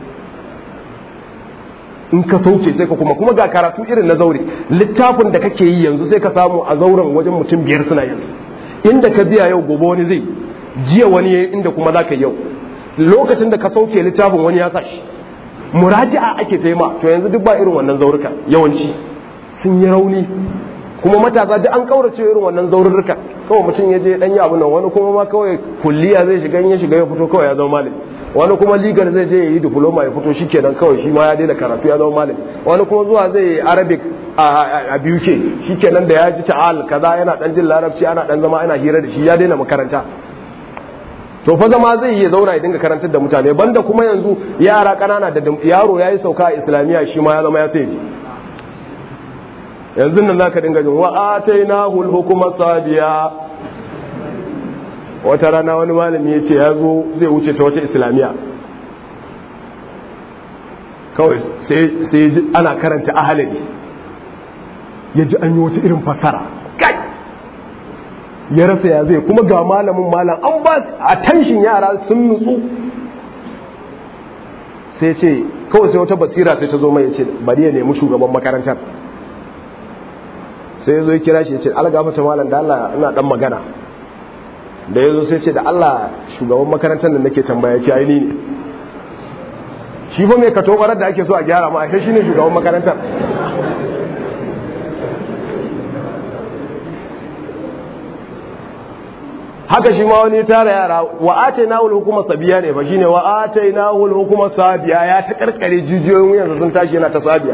in ka sauke sai ka kuma kuma ga karatu irin na zaure littafin da kake yi yanzu sai ka samu a zauren wajen mutum biyar suna yin inda ka biya yau gobe wani zai jiya wani yayi inda kuma za ka yau lokacin da ka sauke littafin wani ya sa shi muraji'a ake taima to yanzu duk ba irin wannan zauruka yawanci sun yi rauni kuma matasa duk an kaurace irin wannan zaururruka kawai mutum ya je dan yi abu nan wani kuma ma kawai kulliya zai shiga in ya shiga ya fito kawai ya zama malami wani kuma ligar zai je ya yi diploma ya fito shikenan kawai shi ma ya daina karatu ya zama malami wani kuma zuwa zai yi arabic a BUK shikenan da ya ji ta'al kaza yana dan jin larabci ana dan zama ana hira da shi ya daina makaranta to fa zama zai iya zauna ya dinga karantar da mutane banda kuma yanzu yara kanana da yaro ya yi sauka a islamiyya shi ma ya zama ya sai ji yanzu nan zaka dinga jin wa atainahu al-hukma sabiya wata rana wani malami ya ce ya zo zai wuce ta wata islamiyya kawai sai ji ana karanta ahalari ya ji an yi wata irin fasara kai ya rasa ya zai kuma ga malamin malam an ba a tanshin yara sun nutsu sai ce kawai sai wata basira sai ta zo mai ya ce bari ya nemi shugaban makarantar sai ya zo ya kira shi ya ce algafata malam da Allah ina dan magana da ya zo sai ce da Allah shugaban makarantar da nake tambaya ce aini ne shi fa mai kato da ake so a gyara ma ashe shine shugaban makarantar haka shi ma wani tara yara wa atainahu al-hukuma sabiya ne fa shine wa atainahu al-hukuma sabiya ya ta karkare jijiyoyin wuyan sun tashi yana ta sabiya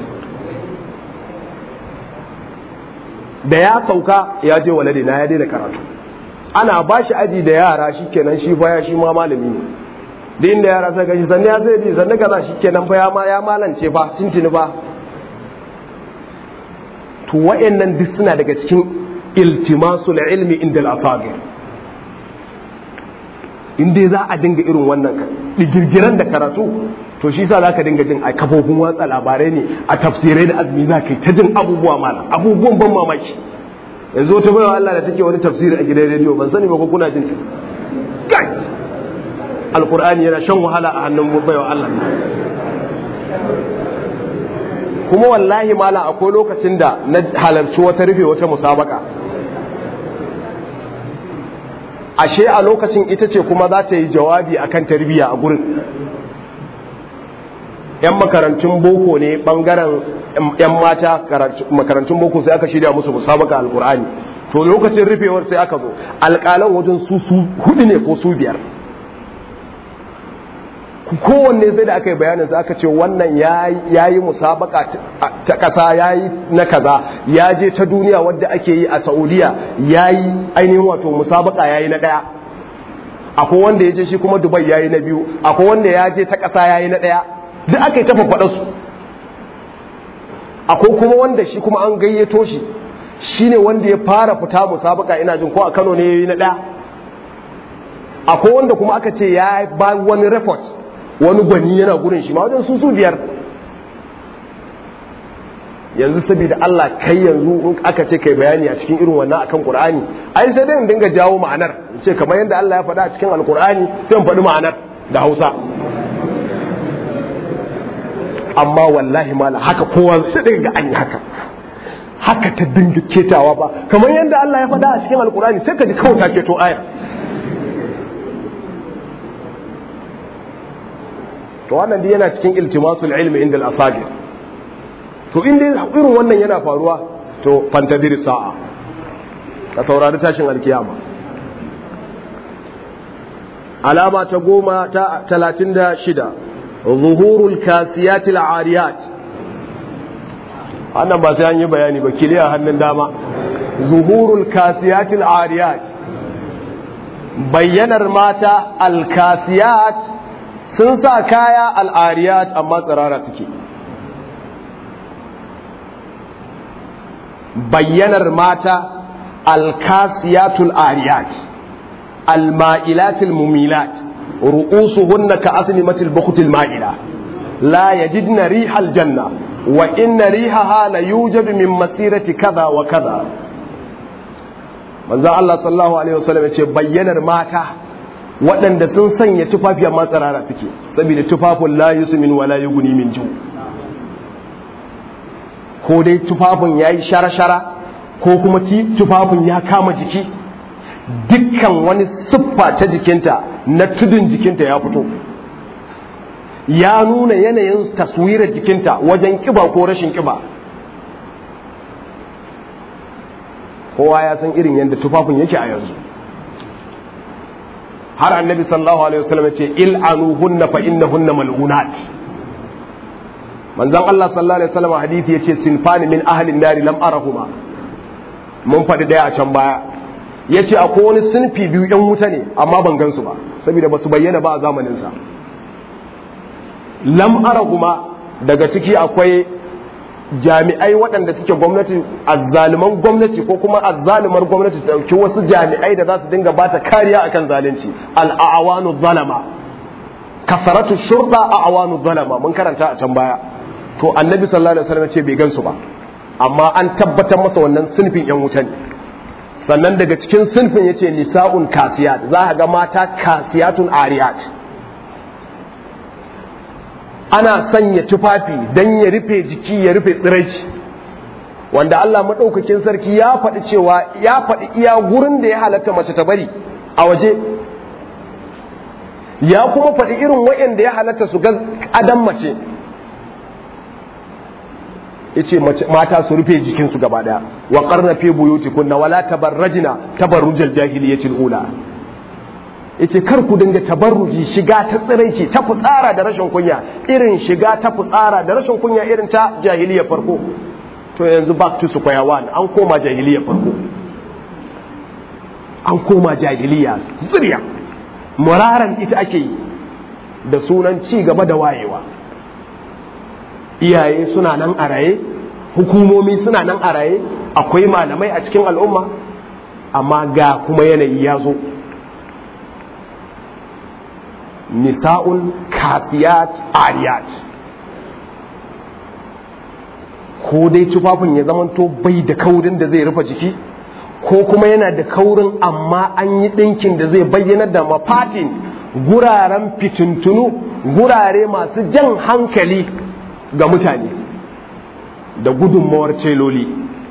da ya sauka ya je walade na ya daina karatu ana ba shi aji da yara shi kenan shi baya shi ma malami ne da inda yara sai gashi sannan ya zai bi sannan kaza shi kenan fa ya ma ya malance fa tintini fa to wa'annan duk suna daga cikin iltimasul ilmi inda al-asagir in dai za a dinga irin wannan digirgiran da karatu to shi sa za ka dinga jin a kafofin watsa labarai ne a tafsirai da azumi za ka yi ta jin abubuwa malam abubuwan ban mamaki yanzu wata bayan Allah da take wani tafsiri a gidan rediyo ban sani ba ko kuna jin ta alqur'ani yana shan wahala a hannun bayan Allah kuma wallahi mala akwai lokacin da na halarci wata rufe wata musabaka ashe a lokacin ita ce kuma za ta yi jawabi akan tarbiyya a gurin yan makarantun boko ne bangaren yan mata makarantun boko sai aka shirya musu musabaka alkur'ani to lokacin rufewar sai aka zo alƙalan wajen su su hudu ne ko su biyar kowanne sai da aka yi bayanin sai aka ce wannan ya yi musabaka ta ƙasa ya yi na kaza ya je ta duniya wadda ake yi a saudiya ya yi ainihin wato musabaka ya yi na ɗaya akwai wanda ya je shi kuma dubai ya yi na biyu akwai wanda ya je ta ƙasa ya yi na ɗaya duk aka yi ta faɗa su akwai kuma wanda shi kuma an gayyato shi shine wanda ya fara fita musabaka ina jin ko a Kano ne yayi na ɗaya akwai wanda kuma aka ce ya ba wani report wani gwani yana gurin shi ma wajen su su biyar yanzu saboda Allah kai yanzu in aka ce kai bayani a cikin irin wannan akan Qur'ani ai sai dai in dinga jawo ma'anar in ce kamar yadda Allah ya faɗa a cikin Al-Qur'ani sai in faɗi ma'anar da Hausa amma wallahi mala haka kowa sai daga ga an yi haka haka ta dinga ketawa ba kamar yadda Allah ya faɗa a cikin Al-Qur'ani sai ka ji kawai ta keto aya to wannan dai yana cikin iltimasul ilmi inda al-asagir to in dai irin wannan yana faruwa to fantadir sa'a ka saurari tashin alkiyama alama ta goma ta talatin da shida zuhurul kasiyatil ariyat wannan ba sai an yi bayani ba kiliya hannun dama zuhurul kasiyatil ariyat bayyanar mata alkasiyat sun sa kaya al'ariyat amma tsirara suke bayyanar mata alkasiyatul ariyat alma'ilatul mumilat ru'usuhunna ka aslimatil bukhtil ma'ila la yajidna rihal janna wa inna rihaha la yujadu min masirati kaza wa kaza manzon Allah sallallahu alaihi wasallam ya ce bayyanar mata waɗanda sun sanya tufafi amma tsirara suke saboda tufafin la yusmin wala yughni min ju ko dai tufafin yayi shara-shara ko kuma tufafin ya kama jiki dukkan wani siffa ta jikinta na tudun jikinta ya fito ya nuna yanayin taswirar jikinta wajen kiba ko rashin kiba kowa ya san irin yadda tufafin yake a yanzu har annabi sallallahu alaihi wasallam ya ce il'anuhunna fa innahunna mal'unat manzon Allah sallallahu alaihi wasallam hadisi yace sinfani min ahli nari lam arahuma mun faɗi daya a can baya yace akwai wani sinfi biyu yan wuta ne amma ban gansu ba saboda basu bayyana ba a zamanin sa lam arahuma daga ciki akwai jami'ai waɗanda suke gwamnati azzaluman gwamnati ko kuma azzalumar gwamnati ta dauki wasu jami'ai da za su dinga bata kariya akan zalunci al-awanu zalama kasaratu shurda a'wanu zalama mun karanta a can baya to annabi sallallahu alaihi wasallam ce bai gansu ba amma an tabbatar masa wannan sunfin yan wuta ne sannan daga cikin sunfin yace nisa'un kasiyat za ka ga mata kasiyatun ariyat ana sanya tufafi dan ya rufe jiki ya rufe tsiraici wanda Allah madaukakin sarki ya faɗi cewa ya faɗi iya gurin da ya halatta mace ta bari a waje ya kuma faɗi irin wa'anda ya halatta su ga adam mace yace mata su rufe jikinsu gaba daya wa qarna fi buyutikunna wala tabarrajna tabarrujal jahiliyatil ula yace kar ku dinga tabarruji shiga ta tsiraici ta fitsara da rashin kunya irin shiga ta fitsara da rashin kunya irin ta jahiliya farko to yanzu back to square one an koma jahiliya farko an koma jahiliya zuriya muraran ita ake yi da sunan ci gaba da wayewa iyaye suna nan a raye hukumomi suna nan a raye akwai malamai a cikin al'umma amma ga kuma yanayi ya zo nisa'un kasiyat ariyat ko dai tufafin ya zamanto bai da kaurin da zai rufe jiki ko kuma yana da kaurin amma an yi ɗinkin da zai bayyana da mafatin guraren fitintunu gurare masu jan hankali ga mutane da gudunmawar celoli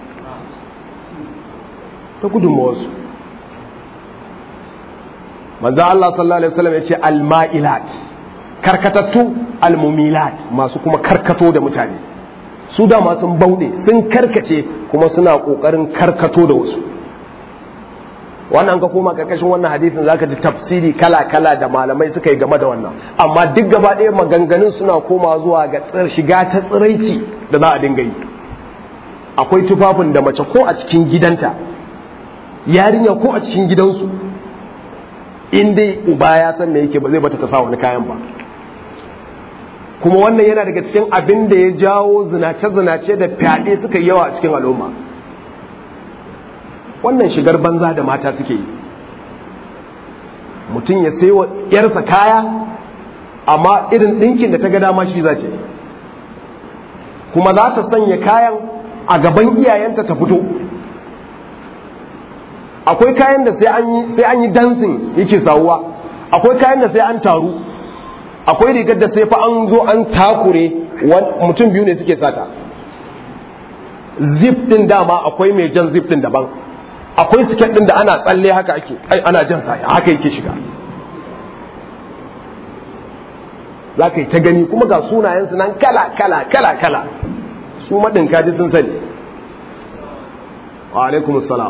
ta gudunmawarsu manzo Allah sallallahu alaihi wasallam ya ce alma'ilat karkatattu almumilat masu kuma karkato da mutane su dama sun bauɗe sun karkace kuma suna ƙoƙarin karkato da wasu wannan ka koma karkashin wannan hadisin zaka ji tafsiri kala-kala da malamai suka yi game da wannan amma duk gaba ɗaya maganganun suna koma zuwa ga shiga ta tsiraici da za a dinga yi akwai tufafin da mace ko a cikin gidanta yarinya ko a cikin gidansu in dai uba ya san me yake ba zai bata ta sa wani kayan ba kuma wannan yana daga cikin abin da ya jawo zinace-zinace da fyaɗe suka yi yawa a cikin al'umma wannan shigar banza da mata suke yi mutum ya sai wa yarsa kaya amma irin ɗinkin da ta ga dama shi za ce kuma za ta sanya kayan a gaban iyayenta ta fito akwai kayan da sai an yi sai an yi dancing yake sawuwa akwai kayan da sai an taru akwai rigar da sai fa an zo an takure mutum biyu ne suke sata zip din dama akwai mai jan zip din daban akwai siket din da ana tsalle haka ake ai ana jan sa haka yake shiga za ka yi ta gani kuma ga sunayensu nan kala kala kala kala su maɗin kaji sun sani wa alaikum salam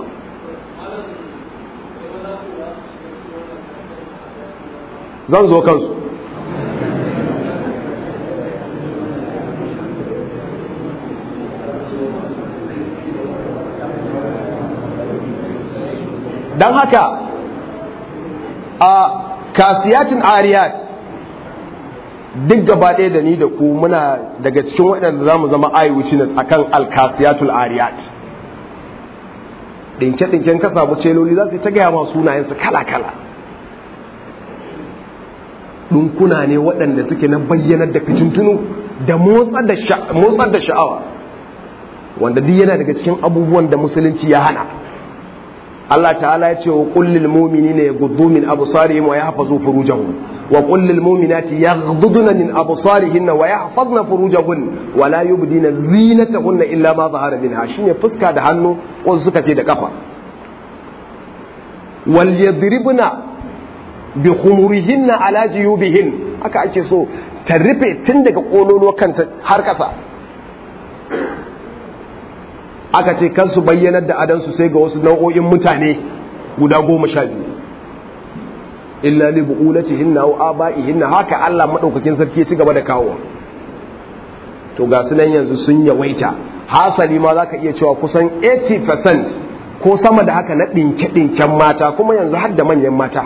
zan zo kansu don haka a kasiyatin ariyat duk gaba ɗaya da ni da ku muna daga cikin waɗanda za mu zama eye witness a kan alkasiyatul ariyat ɗinke-ɗinken ka samu celoli za su yi ta gaya ma sunayensu kala-kala ɗinkuna ne waɗanda suke na bayyanar da fitintunu da motsar da sha'awa wanda duk yana daga cikin abubuwan da musulunci ya hana Allah ta'ala ya ce wa kullil mu'minina yaghuddu min absarihim wa yahfazu furujahum wa kullil mu'minati yaghudduna min absarihinna wa yahfazna furujahun wa la yubdina zinatahunna illa ma zahara minha shine fuska da hannu wasu suka ce da kafa wal yadribna bi khumurihinna ala jiyubihin haka ake so ta rufe tun daga kololuwa kanta har kasa aka ce kan su bayyanar da adansu sai ga wasu nau'o'in mutane guda goma sha biyu illa li bu'ulatihinna wa aba'ihinna haka Allah madaukakin sarki ci gaba da kawo to ga su nan yanzu sun yawaita hasali ma zaka iya cewa kusan 80% ko sama da haka na dinke dinken mata kuma yanzu har da manyan mata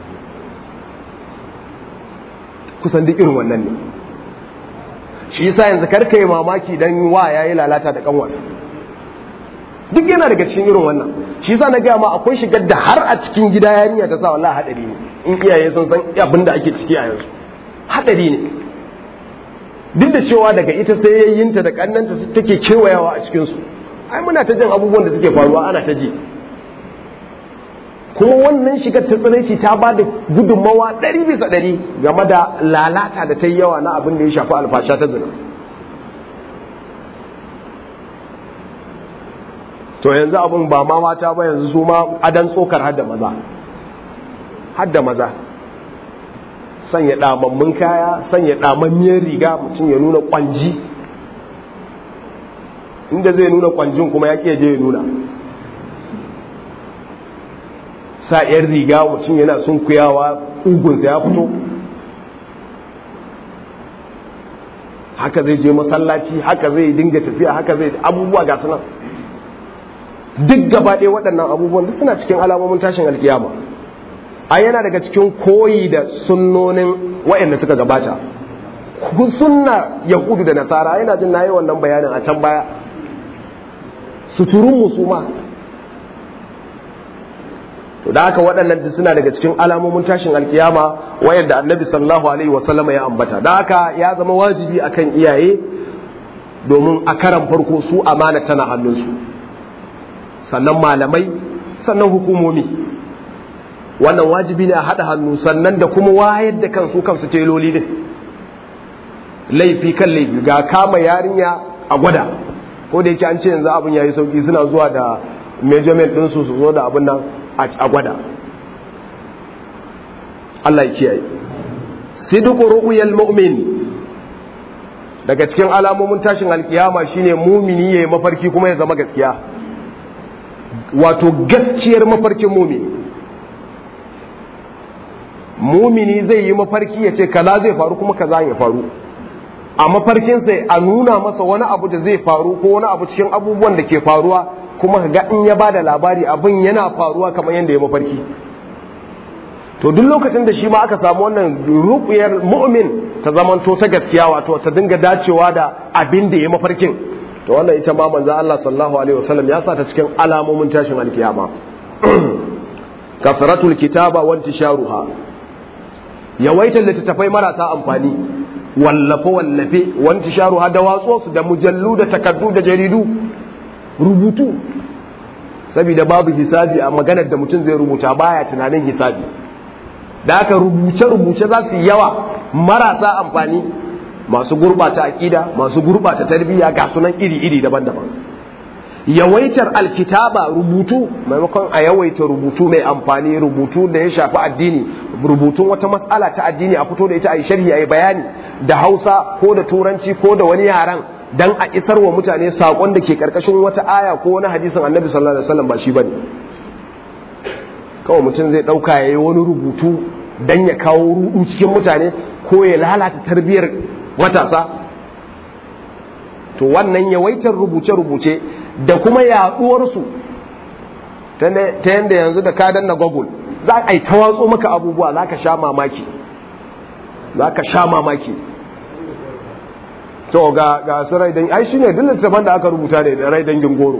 kusan duk irin wannan ne shi yasa yanzu karka yi mamaki dan wa yayi lalata da kanwarsa duk yana daga cikin irin wannan shi yasa na gaya ma akwai shigar da har a cikin gida yarinya ta sa wallahi hadari ne in iyaye sun san abin da ake ciki a yanzu hadari ne duk da cewa daga ita sai yayyinta da kannanta take kewayawa a cikin su ai muna ta jin abubuwan da suke faruwa ana ta ji kuma wannan shigar ta tsanaici ta ba da gudunmawa ɗari bisa ɗari game da lalata da ta yi yawa na abin da ya shafi alfasha ta zina to yanzu abin ba ma mata ba yanzu su ma adan tsokar hadda maza hadda maza sanya damammun kaya sanya damammiyar riga mutum ya nuna kwanji inda zai nuna kwanjin kuma ya je ya nuna sa yan riga mutum yana sunkuyawa ugunsa ya fito haka zai je masallaci haka zai dinga tafiya haka zai abubuwa ga sunan duk gaba ɗaya waɗannan abubuwan duk suna cikin alamomin tashin alkiyama a yana daga cikin koyi da sunnonin waɗanda suka gabata ku sunna yahudu da nasara yana jin nayi wannan bayanin a can baya suturun musuma to da haka waɗannan duk suna daga cikin alamomin tashin alkiyama wayanda annabi sallallahu alaihi wasallama ya ambata da haka ya zama wajibi akan iyaye domin a karan farko su amana tana hannunsu sannan malamai sannan hukumomi wannan wajibi ne a haɗa hannu sannan da kuma wayar da kansu kansu teloli din laifi kan laifi ga kama yarinya a gwada ko da yake an ce yanzu abin yayi sauki suna zuwa da measurement din su su zo da abin nan a gwada Allah ya kiyaye sidqu ru'yal mu'min daga cikin alamomin tashin alkiyama shine mumini yayi mafarki kuma ya zama gaskiya wato gaskiyar mafarkin mumini mumini zai yi mafarki ya ce kaza zai faru kuma kaza ya faru a mafarkin sai a nuna masa wani abu da zai faru ko wani abu cikin abubuwan da ke faruwa kuma ga in ya bada labari abin yana faruwa kamar yadda ya mafarki to duk lokacin da shi ma aka samu wannan rubiyar mu'min ta zamanto ta gaskiya wato ta dinga dacewa da abin da ya mafarkin to wannan ita ma manzo Allah sallallahu alaihi wasallam ya sa ta cikin alamomin tashin alkiyama kasratul kitaba wa intisharuha yawaitar littattafai marasa amfani wallafe wallafe wa intisharuha da watso su da mujallu da takardu da jaridu rubutu saboda babu hisabi a maganar da mutum zai rubuta baya tunanin hisabi da aka rubuce-rubuce za su yawa marasa amfani masu gurbata aƙida masu gurbata tarbiyya ga sunan iri-iri daban-daban yawaitar alkitaba rubutu maimakon a yawaita rubutu mai amfani rubutu da ya shafi addini rubutun wata matsala ta addini a fito da ita a yi sharhi a yi bayani da hausa ko da turanci ko da wani yaran dan a isar wa mutane saƙon da ke ƙarƙashin wata aya ko wani hadisin annabi sallallahu alaihi wasallam ba shi bane kawai mutum zai ɗauka ya yi wani rubutu don ya kawo rudu cikin mutane ko ya lalata tarbiyyar matasa to wannan yawaitar rubuce-rubuce da kuma yaɗuwarsu ta yadda yanzu da ka danna google za a yi ta watso maka abubuwa za ka sha mamaki za ka sha mamaki to ga ga su rai dan ai shine duk littafin da aka rubuta ne da rai dangin goro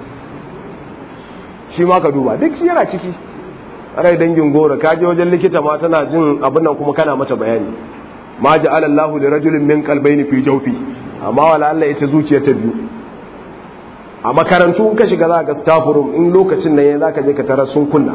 shi ma ka duba duk shi yana ciki rai dangin goro ka je wajen likita ma tana jin abin nan kuma kana mata bayani ma ja'ala Allahu li rajulin min qalbayni fi jawfi amma wala Allah ita zuciyar ta biyu a makarantu in ka shiga za ka staff room in lokacin nan za ka je ka tarar sun kunna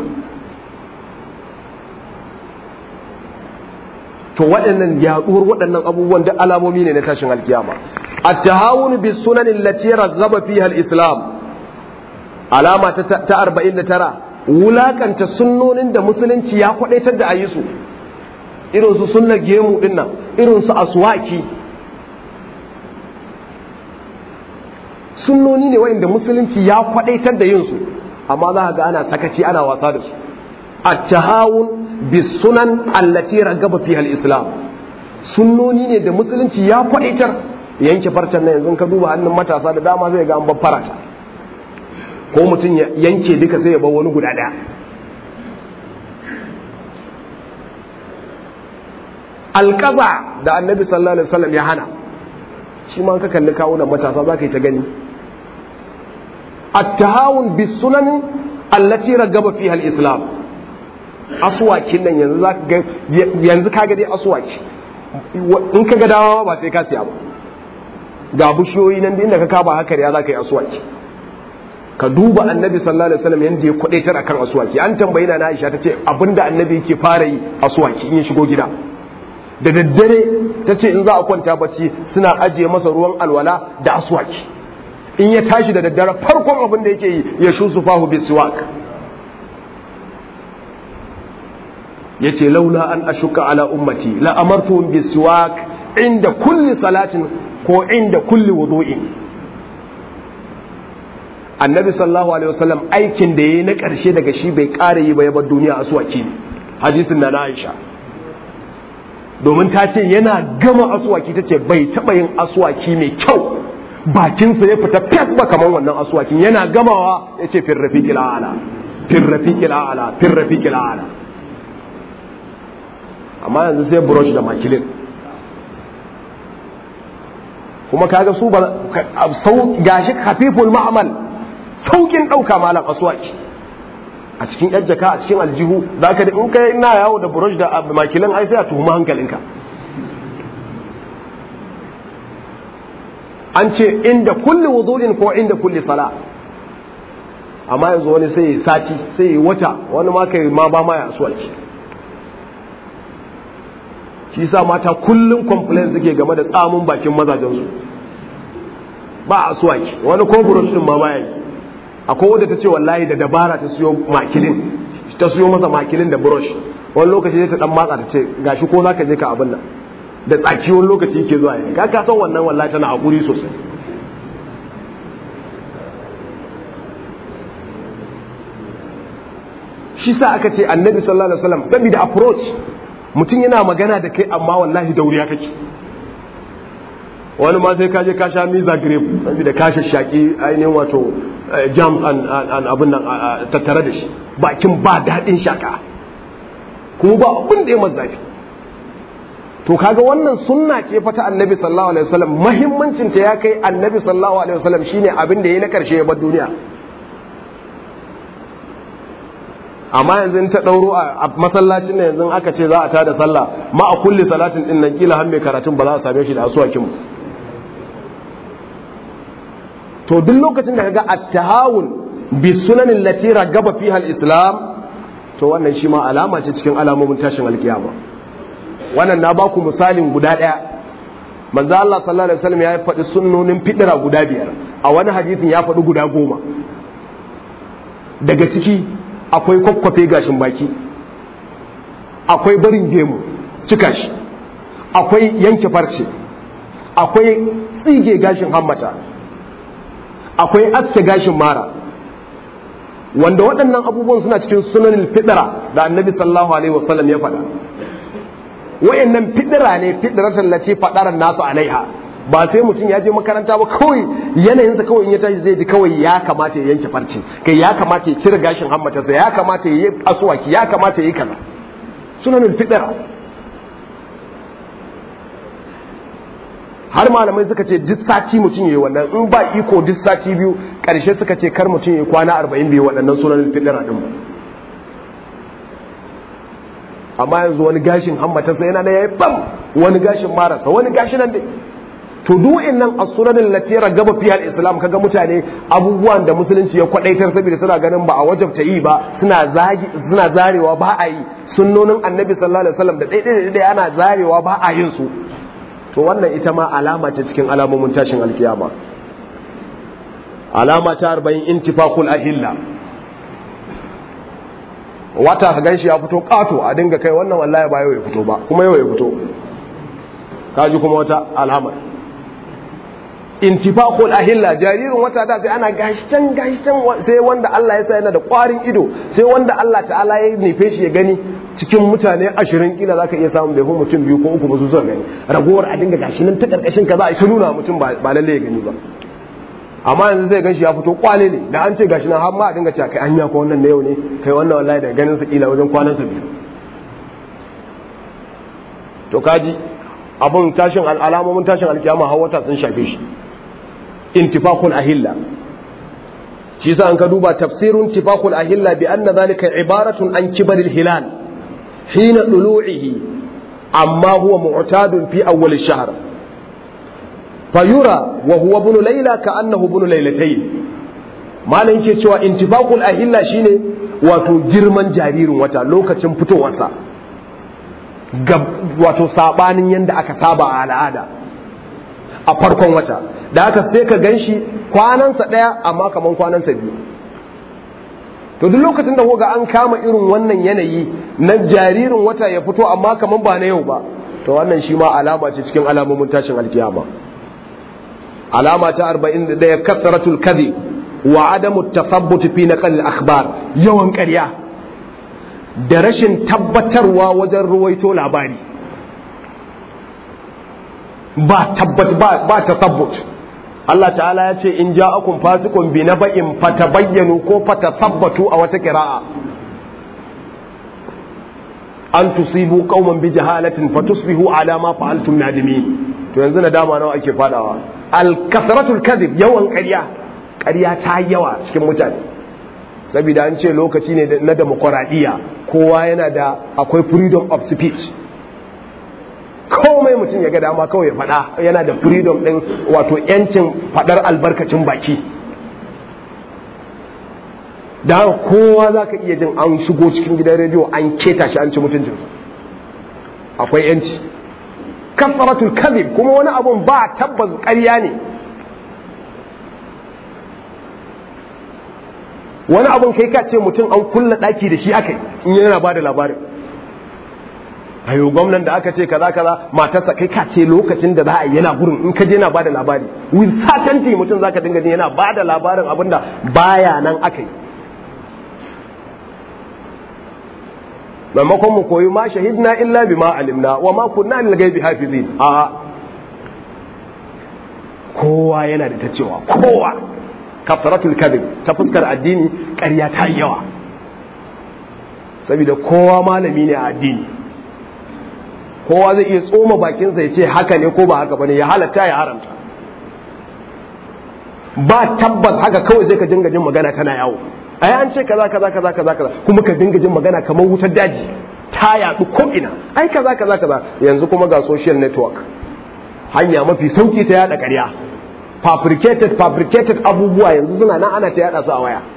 to waɗannan yaɗuwar waɗannan abubuwan da alamomi ne na tashin alkiyama at-tahawun bis sunan allati raghaba fiha al-islam alama ta 49 wulakanta sunnonin da musulunci ya kwadaitar da ayi su irin su sunnar gemu din nan irin su aswaki sunnoni ne wa'inda musulunci ya kwadaitar da yin su amma za ga ana sakaci ana wasa da su at-tahawun bis sunan allati ragaba fiha al-islam sunnoni ne da musulunci ya kwadaitar yanke farcen nan yanzu ka duba hannun matasa da dama zai ga an baffara ta ko mutum ya yanke duka sai ya bar wani guda daya alƙaza da annabi sallallahu alaihi wasallam ya hana shi ma ka kalli kawunan matasa za ka yi ta gani at-tahawun bis sunan allati ragaba fiha al-islam aswakin nan yanzu za ga yanzu kaga dai aswaki in ka ga dawa ba sai ka siya ba ga bushiyoyi nan da inda ka kaba haka ya za ka yi aswaki ka duba annabi sallallahu alaihi wasallam yanda ya kwadaitar akan aswaki an tambayi na Aisha tace abinda annabi yake fara yi aswaki in ya shigo gida da daddare tace in za a kwanta bacci suna ajiye masa ruwan alwala da aswaki in ya tashi da daddare farkon abin da yake yi ya shusu fahu bisiwak yace laula an ashuka ala ummati la amartuhum bisiwak inda kulli salatin ko inda kulli wudu'in annabi sallallahu alaihi wasallam aikin da yayi na karshe daga shi bai ƙara yi ba ya bar duniya aswaki ne hadisin na Aisha domin ta ce yana gama aswaki ta ce bai taɓa yin aswaki mai kyau bakinsa ya fita fes ba kamar wannan aswakin yana gamawa ya ce firrafiƙil a'ala firrafiƙil a'ala firrafiƙil a'ala amma yanzu sai brush da makilin kuma kaga su ba gashi hafiful ma'amal saukin ɗauka malam aswaki a cikin yan jaka a cikin aljihu za ka da in kai ina yawo da brush da makilin ai sai a tuhuma hankalinka an ce inda kulli wudu'in ko inda kulli sala amma yanzu wani sai ya sati sai ya wata wani ma kai ma ba ma ya aswaki shi sa mata kullum complain suke game da tsamun bakin mazajensu ba asuwaki wani ko burush din ma baya yi akwai wadda ta ce wallahi da dabara ta siyo makilin ta siyo masa makilin da burush wani lokaci zai ta dan matsa ta ce gashi ko za ka je ka abin nan da tsaki wani lokaci yake zuwa yi ka ka san wannan wallahi tana hakuri sosai shi sa aka ce annabi sallallahu alaihi wasallam saboda approach mutum yana magana da kai amma wallahi dauriya kake wani ma sai ka je ka sha miza grape saboda ka shaki ainihin wato jams an abin nan tattare da shi bakin ba daɗin shaka kuma ba abin da ya mazafi to kaga wannan sunna ce fa ta annabi sallallahu alaihi wasallam muhimmancin ta ya kai annabi sallallahu alaihi wasallam shine abin da yayi na karshe ya bar duniya amma yanzu ta ɗauro a masallacin da yanzu aka ce za a tada sallah ma a kulli salatin din nan kila har mai karatun ba za a same shi da asuwakin to duk lokacin da kaga at-tahawun bi sunanin lati ragaba fiha al-islam to wannan shi ma alama ce cikin alamomin tashin alkiyama wannan na ba ku misalin guda ɗaya manzo Allah sallallahu alaihi wasallam ya faɗi sunnonin fidira guda biyar a wani hadisin ya faɗi guda goma daga ciki akwai kwakwafe gashin baki akwai barin gemu cika shi akwai yanke farce akwai tsige gashin hammata akwai aske gashin mara wanda waɗannan abubuwan suna cikin sunanin fidira da annabi sallallahu alaihi wasallam ya faɗa wayannan fidira ne fidiratan lati fadaran nasu alaiha ba sai mutum ya je makaranta ba kawai yanayinsa kawai in ya tashi zai ji kawai ya kamata ya yanke farce kai ya kamata ya cire gashin hammatarsa ya kamata ya yi asuwaki ya kamata ya yi kaza sunanin fidira har malamai suka ce duk sati mutum ya yi wannan in ba iko duk sati biyu karshe suka ce kar mutum ya yi kwana arba'in biyu waɗannan sunanin fidira din amma yanzu wani gashin hammatarsa yana da ya yi bam wani gashin marasa wani gashi nan dai to duk nan as-sunanin lati ragaba fiha al-islam kaga mutane abubuwan da musulunci ya kwadaitar saboda suna ganin ba a wajabta yi ba suna zagi suna zarewa ba a yi sunnonin annabi sallallahu alaihi wasallam da daidai da ana zarewa ba a yin su to wannan ita ma alama ce cikin alamomin tashin alkiyama alama ta 40 intifaqul ahilla wata ka ganshi ya fito kato a dinga kai wannan wallahi ba yau ya fito ba kuma yau ya fito kaji kuma wata alamar intifaqul ahilla jaririn wata da sai ana gashtan gashtan sai wanda Allah ya sa yana da ƙwarin ido sai wanda Allah ta'ala ya nufe shi ya gani cikin mutane ashirin kila zaka iya samun bai mutum biyu ko uku ba su zuwa gani ragowar a dinga gashi nan ta karkashin ka za a nuna mutum ba lalle ya gani ba amma yanzu zai ganshi ya fito kwale ne da an ce gashi nan har ma a dinga cewa kai anya ko wannan na yau ne kai wannan wallahi daga ganin sa kila wajen kwanan sa biyu to kaji abun tashin alamomin tashin alkiyama har wata sun shafe shi intifaqul ahilla shi yasa an ka duba tafsirun intifaqul ahilla bi anna dhalika ibaratun an kibaril hilal hina dulu'ihi amma huwa mu'tadun fi awwal ash-shahr fayura wa huwa ibn layla ka'annahu ibn laylatayn malan yake cewa intifaqul ahilla shine wato girman jaririn wata lokacin fitowarsa wato sabanin yanda aka saba a al'ada a farkon wata da haka sai ka gan shi kwanansa ɗaya amma kaman kwanansa biyu to duk lokacin da ga an kama irin wannan yanayi na jaririn wata ya fito amma kaman ba na yau ba to wannan shi ma alama ce cikin alamomin tashin alkiyama alama ta 41 kasratul kadhib wa adamu tathabbut fi naqal al-akhbar yawan ƙarya da rashin tabbatarwa wajen ruwaito labari ba tabbat ba ba tasabbut Allah ta'ala ya ce in ja'akum fasiqun bi naba'in fatabayyanu ko fatasabbatu a wata qira'a an tusibu qauman bi jahalatin fatusbihu ala ma fa'altum nadimin to yanzu nadama nawa ake fadawa al kasratul kadhib yawan ƙarya ƙarya ta yawa cikin mutane saboda an ce lokaci ne na demokuraɗiyya kowa yana da akwai freedom of speech komai mutum ya ga dama kawai ya faɗa yana da freedom ɗin wato yancin faɗar albarkacin baki da kowa za ka iya jin an shigo cikin gidan rediyo an keta shi an ci mutuncinsa akwai yanci kasaratul kadhib kuma wani abun ba tabbas ƙarya ne wani abun kai ka ce mutum an kulla daki da shi aka in yana ba da labarin ayo gwamnan da aka ce kaza kaza matarsa kai ka ce lokacin da za a yi yana gurin in ka je yana ba da labari with certainty mutum zaka dinga jin yana ba da labarin abinda baya nan aka yi maimakon mu koyi ma shahidna illa bima alimna wa ma kunna lil ghaibi hafizin a kowa yana da ta cewa kowa kafaratul kadhib ta fuskar addini ƙarya ta yi yawa saboda kowa malami ne a addini kowa zai iya tsoma bakinsa ya ce haka ne ko ba haka bane ya halatta ya haramta ba tabbas haka kawai sai ka dinga jin magana tana yawo ai an ce kaza kaza kaza kaza kaza kuma ka dinga jin magana kamar wutar daji ta yadu ko ina ai kaza kaza kaza yanzu kuma ga social network hanya mafi sauki ta yada ƙarya fabricated fabricated abubuwa yanzu suna nan ana ta yada su a waya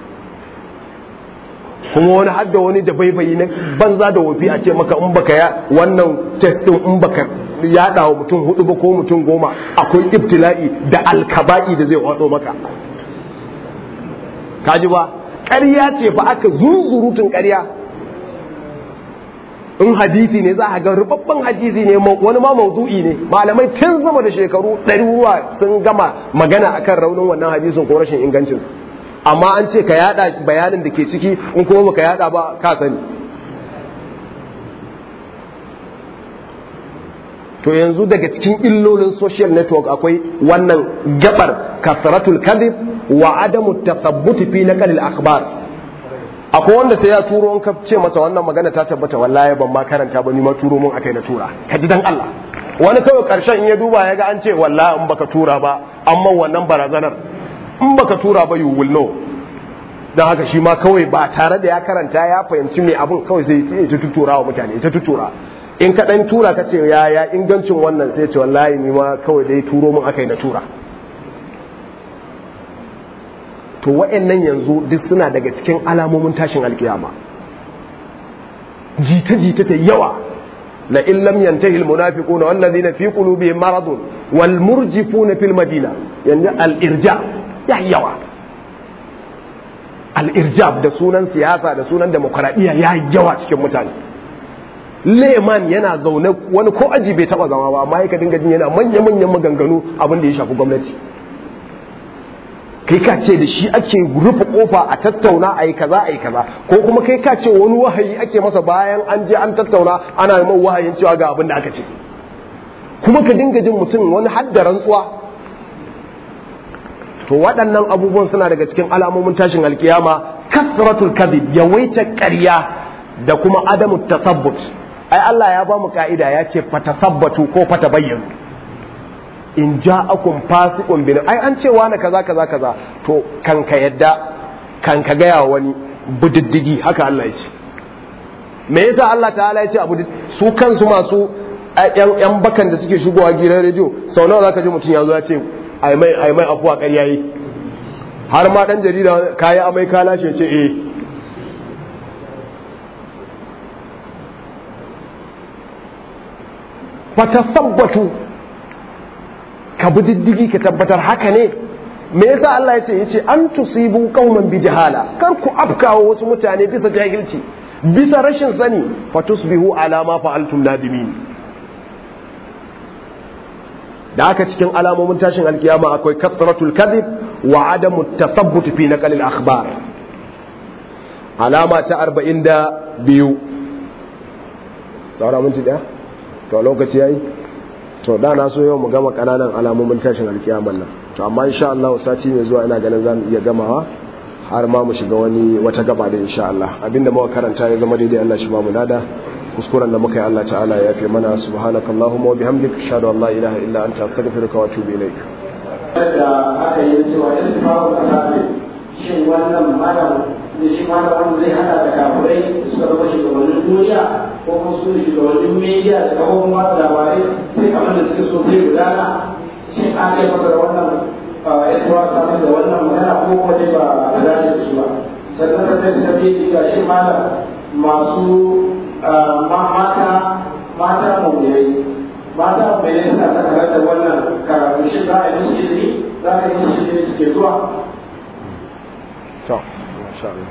kuma wani hadda wani da baibayi na banza da wofi a ce maka in baka ya wannan test din in baka yada wa mutum hudu ba ko mutum goma akwai ibtila'i da alkaba'i da zai wado maka kaji ba ƙarya ce fa aka zunzurutun ƙarya in hadisi ne za a ga rubabban hadisi ne wani ma maudu'i ne malamai tun zama da shekaru ɗaruruwa sun gama magana akan raunin wannan hadisin ko rashin ingancin amma an ce ka yada bayanin da ke ciki in kuma baka yada ba ka sani to yanzu daga cikin illolin social network akwai wannan gabar kasratul kadhib wa adamu tathabbuti fi naqal al akhbar akwai wanda sai ya turo in ka ce masa wannan magana ta tabbata wallahi ban ma karanta ba ni ma turo mun akai na tura ka ji dan Allah wani kawai karshen in ya duba ya ga an ce wallahi in baka tura ba amma wannan barazanar in baka tura ba you will know dan haka shi ma kawai ba tare da ya karanta ya fahimci me abun kawai sai ya ta tutura wa mutane ta tutura in ka dan tura ka ce ya ya ingancin wannan sai ce wallahi ni ma kawai dai turo mun akai na tura to wa'annan yanzu duk suna daga cikin alamomin tashin alkiyama jita jita ta yawa la in lam yantahi al munafiquna wal ladina fi qulubihim maradun wal murjifuna fil madina yanzu al irja ya yawa al irjab da sunan siyasa da sunan demokradiya ya yawa cikin mutane leman yana zaune wani ko aji bai taba zama ba amma ya dinga jin yana manya-manyan maganganu abin da ya shafi gwamnati kai ka ce da shi ake rufe kofa a tattauna a yi kaza a yi kaza ko kuma kai ka ce wani wahayi ake masa bayan an je an tattauna ana yi wahayin cewa ga abin da aka ce kuma ka dinga jin mutum wani hadda rantsuwa to waɗannan abubuwan suna daga cikin alamomin tashin alkiyama kasratul kadhib yawaita ƙarya da kuma adamu tasabbut ai Allah ya ba mu ka'ida ya ce fatasabbatu ko fatabayyanu in ja'akum fasiqun bin ai an ce wani kaza kaza kaza to kan ka yadda kan ka gaya wani budiddigi haka Allah ya ce me yasa Allah ta'ala ya ce abu su kansu masu yan bakan da suke shigowa gidan rediyo sau nawa zaka ji mutum ya zo ya ce ai mai ai mai afuwa ƙarya yi har ma dan jarida kayi amai ka lashe ce eh fatasabbatu ka bi diddigi ka tabbatar haka ne me yasa Allah ya ce yace an tusibu qauman bi jahala kar ku afkawa wasu mutane bisa jahilci bisa rashin sani fatusbihu ala ma fa'altum nadimin da haka cikin alamomin tashin alkiyama akwai kasratul kadhib wa adamu tathabbut fi naqal al akhbar alama ta 42 saura minti daya to lokaci yayi to da na so yau mu gama kananan alamomin tashin alkiyaman nan to amma insha Allah sati mai zuwa ina ganin zamu iya gamawa har ma mu shiga wani wata gaba da insha Allah abinda muka karanta ya zama daidai Allah shi ba mu nada kuskuren da muka yi Allah ta'ala ya yafe mana subhanakallahumma wa bihamdika ashhadu an la ilaha illa anta astaghfiruka wa atubu ilaik da aka yi cewa in faru kasabe shin wannan malam da shi malam wanda zai hada da kafirai suka zama shugabannin duniya ko kuma su shugabannin media da kafofin masu labarai sai abin da suke so zai gudana shin an kai masa da wannan ya tura samun da wannan magana ko kuma dai ba a dace da su ba sannan da ta biyu cewa shi malam masu mata mata mawuyai mata mawuyai suna sakarar da wannan karatu shi za a yi musu izini za a yi musu izini suke zuwa to insha Allah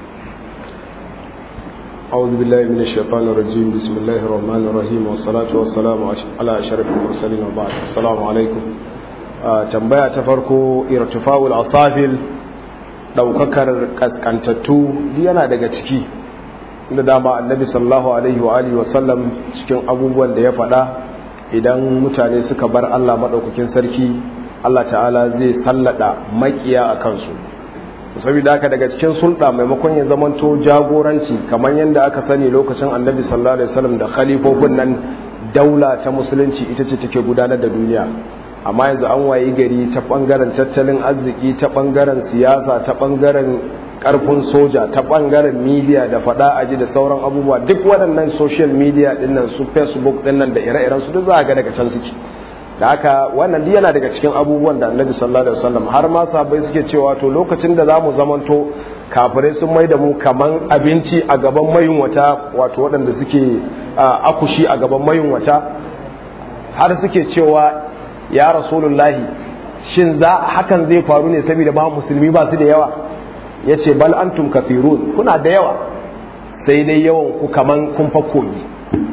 أعوذ بالله من الشيطان الرجيم بسم الله الرحمن الرحيم والصلاة والسلام على أشرف المرسلين وبعد السلام عليكم tambaya ta farko irtifa'ul asafil daukakar kaskantattu yana daga ciki da dama annabi sallallahu alaihi wa alihi wasallam cikin abubuwan da ya faɗa idan mutane suka bar Allah madaukakin sarki Allah ta'ala zai sallada makiya a kansu saboda haka daga cikin sulɗa maimakon ya zamanto jagoranci kamar yadda aka sani lokacin annabi sallallahu alaihi wasallam da khalifofin nan daula ta musulunci ita ce take gudanar da duniya amma yanzu an wayi gari ta bangaren tattalin arziki ta bangaren siyasa ta bangaren karfin soja ta bangaren media da fada aji da sauran abubuwa duk waɗannan social media dinnan su facebook dinnan da ire-iren su duk za ga daga can suke da haka wannan duk yana daga cikin abubuwan da annabi sallallahu alaihi wasallam har ma sahabbai suke cewa to lokacin da zamu zamanto kafirai sun mai da mu kaman abinci a gaban mayunwata wato waɗanda suke akushi a gaban mayunwata har suke cewa ya rasulullahi shin za hakan zai faru ne saboda ba musulmi ba su da yawa ya ce bal antum kafirun kuna da yawa sai dai yawan ku kaman kun fa kogi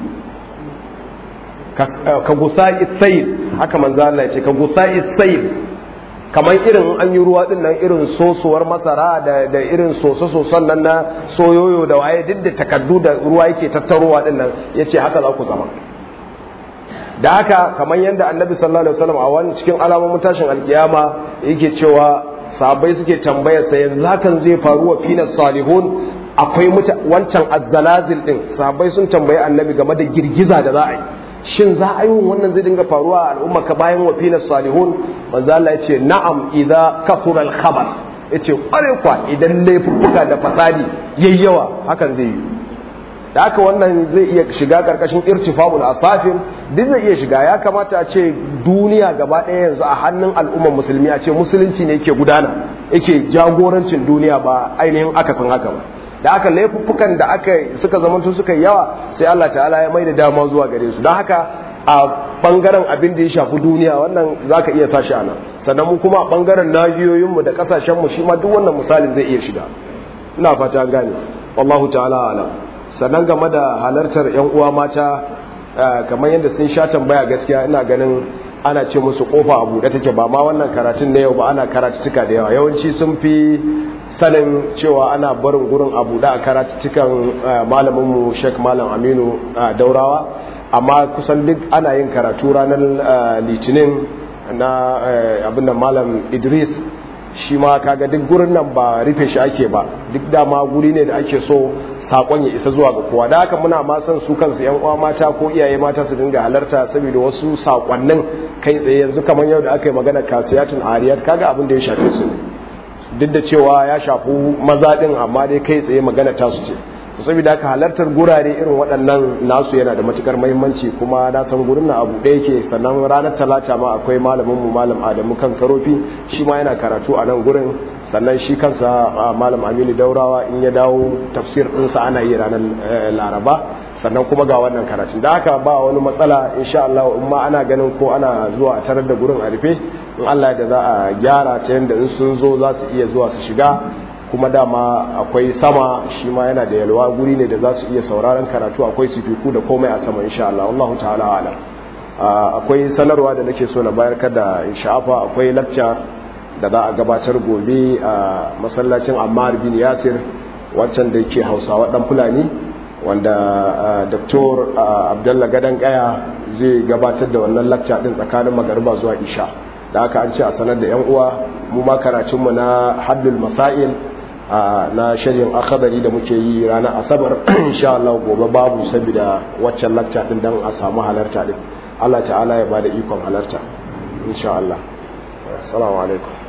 ka gusa isayil haka manzo Allah ya ce ka gusa isayil kamar irin an yi ruwa din nan irin sosuwar masara da da irin soso-soson nan na soyoyo da waye duk da takaddu da ruwa yake tattarowa din nan yace haka za ku zama da haka kamar yadda annabi sallallahu alaihi wasallam a wani cikin alamomin tashin alkiyama yake cewa sahabbai suke tambayar sa yanzu hakan zai faru wa fina salihun akwai wancan azzalazil din sahabbai sun tambayi annabi game da girgiza da za a yi shin za a yi wannan zai dinga faruwa a al'umma ka bayan wa fina salihun manzo Allah ya ce na'am idza kafura al khabar yace kware kwa idan laifuffuka da fasadi yayyawa hakan zai yi da haka wannan zai iya shiga karkashin irtifa'ul asafir duk zai iya shiga ya kamata a ce duniya gaba ɗaya yanzu a hannun al'ummar musulmi a ce musulunci ne yake gudana yake jagorancin duniya ba ainihin akasin haka ba da haka laifuffukan da aka suka zamanto suka yi yawa sai Allah ta'ala ya mai da dama zuwa gare su don haka a bangaren abin da ya shafi duniya wannan za ka iya sashi a nan sannan mu kuma a bangaren nahiyoyinmu da kasashenmu shi ma duk wannan misalin zai iya shiga ina fata gane wallahu ta'ala alam sannan game da halartar 'yan uwa mata kamar yadda sun sha tambaya gaskiya ina ganin ana ce musu kofa a buɗe take ba ma wannan karatun na yau ba ana karatuttuka da yawa yawanci sun fi sanin cewa ana barin gurin a buɗe a karatuttukan malaminmu sheik malam aminu daurawa amma kusan duk ana yin karatu ranar litinin na abinda malam idris shi ma kaga duk gurin nan ba rufe shi ake ba duk dama guri ne da ake so sakon ya isa zuwa ga kowa da haka muna ma son su kansu yan uwa mata ko iyaye mata su dinga halarta saboda wasu sakonnin kai tsaye yanzu kamar yau da aka yi magana kasiyatun ariyat kaga abin da ya shafe su duk da cewa ya shafi maza din amma dai kai tsaye magana ta su ce saboda haka halartar gurare irin waɗannan nasu yana da matukar muhimmanci kuma na san gurin na abu da yake sannan ranar talata ma akwai malamin mu malam adamu kan karofi shi ma yana karatu a nan gurin sannan shi kansa malam aminu daurawa in ya dawo tafsir ɗinsa ana yi ranar laraba sannan kuma ga wannan karatun da haka ba wani matsala insha Allah in ma ana ganin ko ana zuwa a tarar da gurin a rufe in Allah da za a gyara ta yadda in sun zo za su iya zuwa su shiga kuma dama akwai sama shi ma yana da yalwa guri ne da za su iya sauraron karatu akwai sifiku da komai a sama insha Allah Allah ta'ala alam akwai sanarwa da nake so na bayar kada in sha'afa akwai lecture da za a gabatar gobe a masallacin Ammar bin Yasir wancan da yake Hausawa dan Fulani wanda Dr. Abdullah Gadan Kaya zai gabatar da wannan lecture din tsakanin magariba zuwa isha da haka an ce a sanar da yan uwa mu ma karatunmu na haddul masail na shirin akabari da muke yi ranar asabar insha Allah gobe babu saboda waccan lacca din dan a samu halarta din Allah ta'ala ya bada ikon halarta insha Allah assalamu alaikum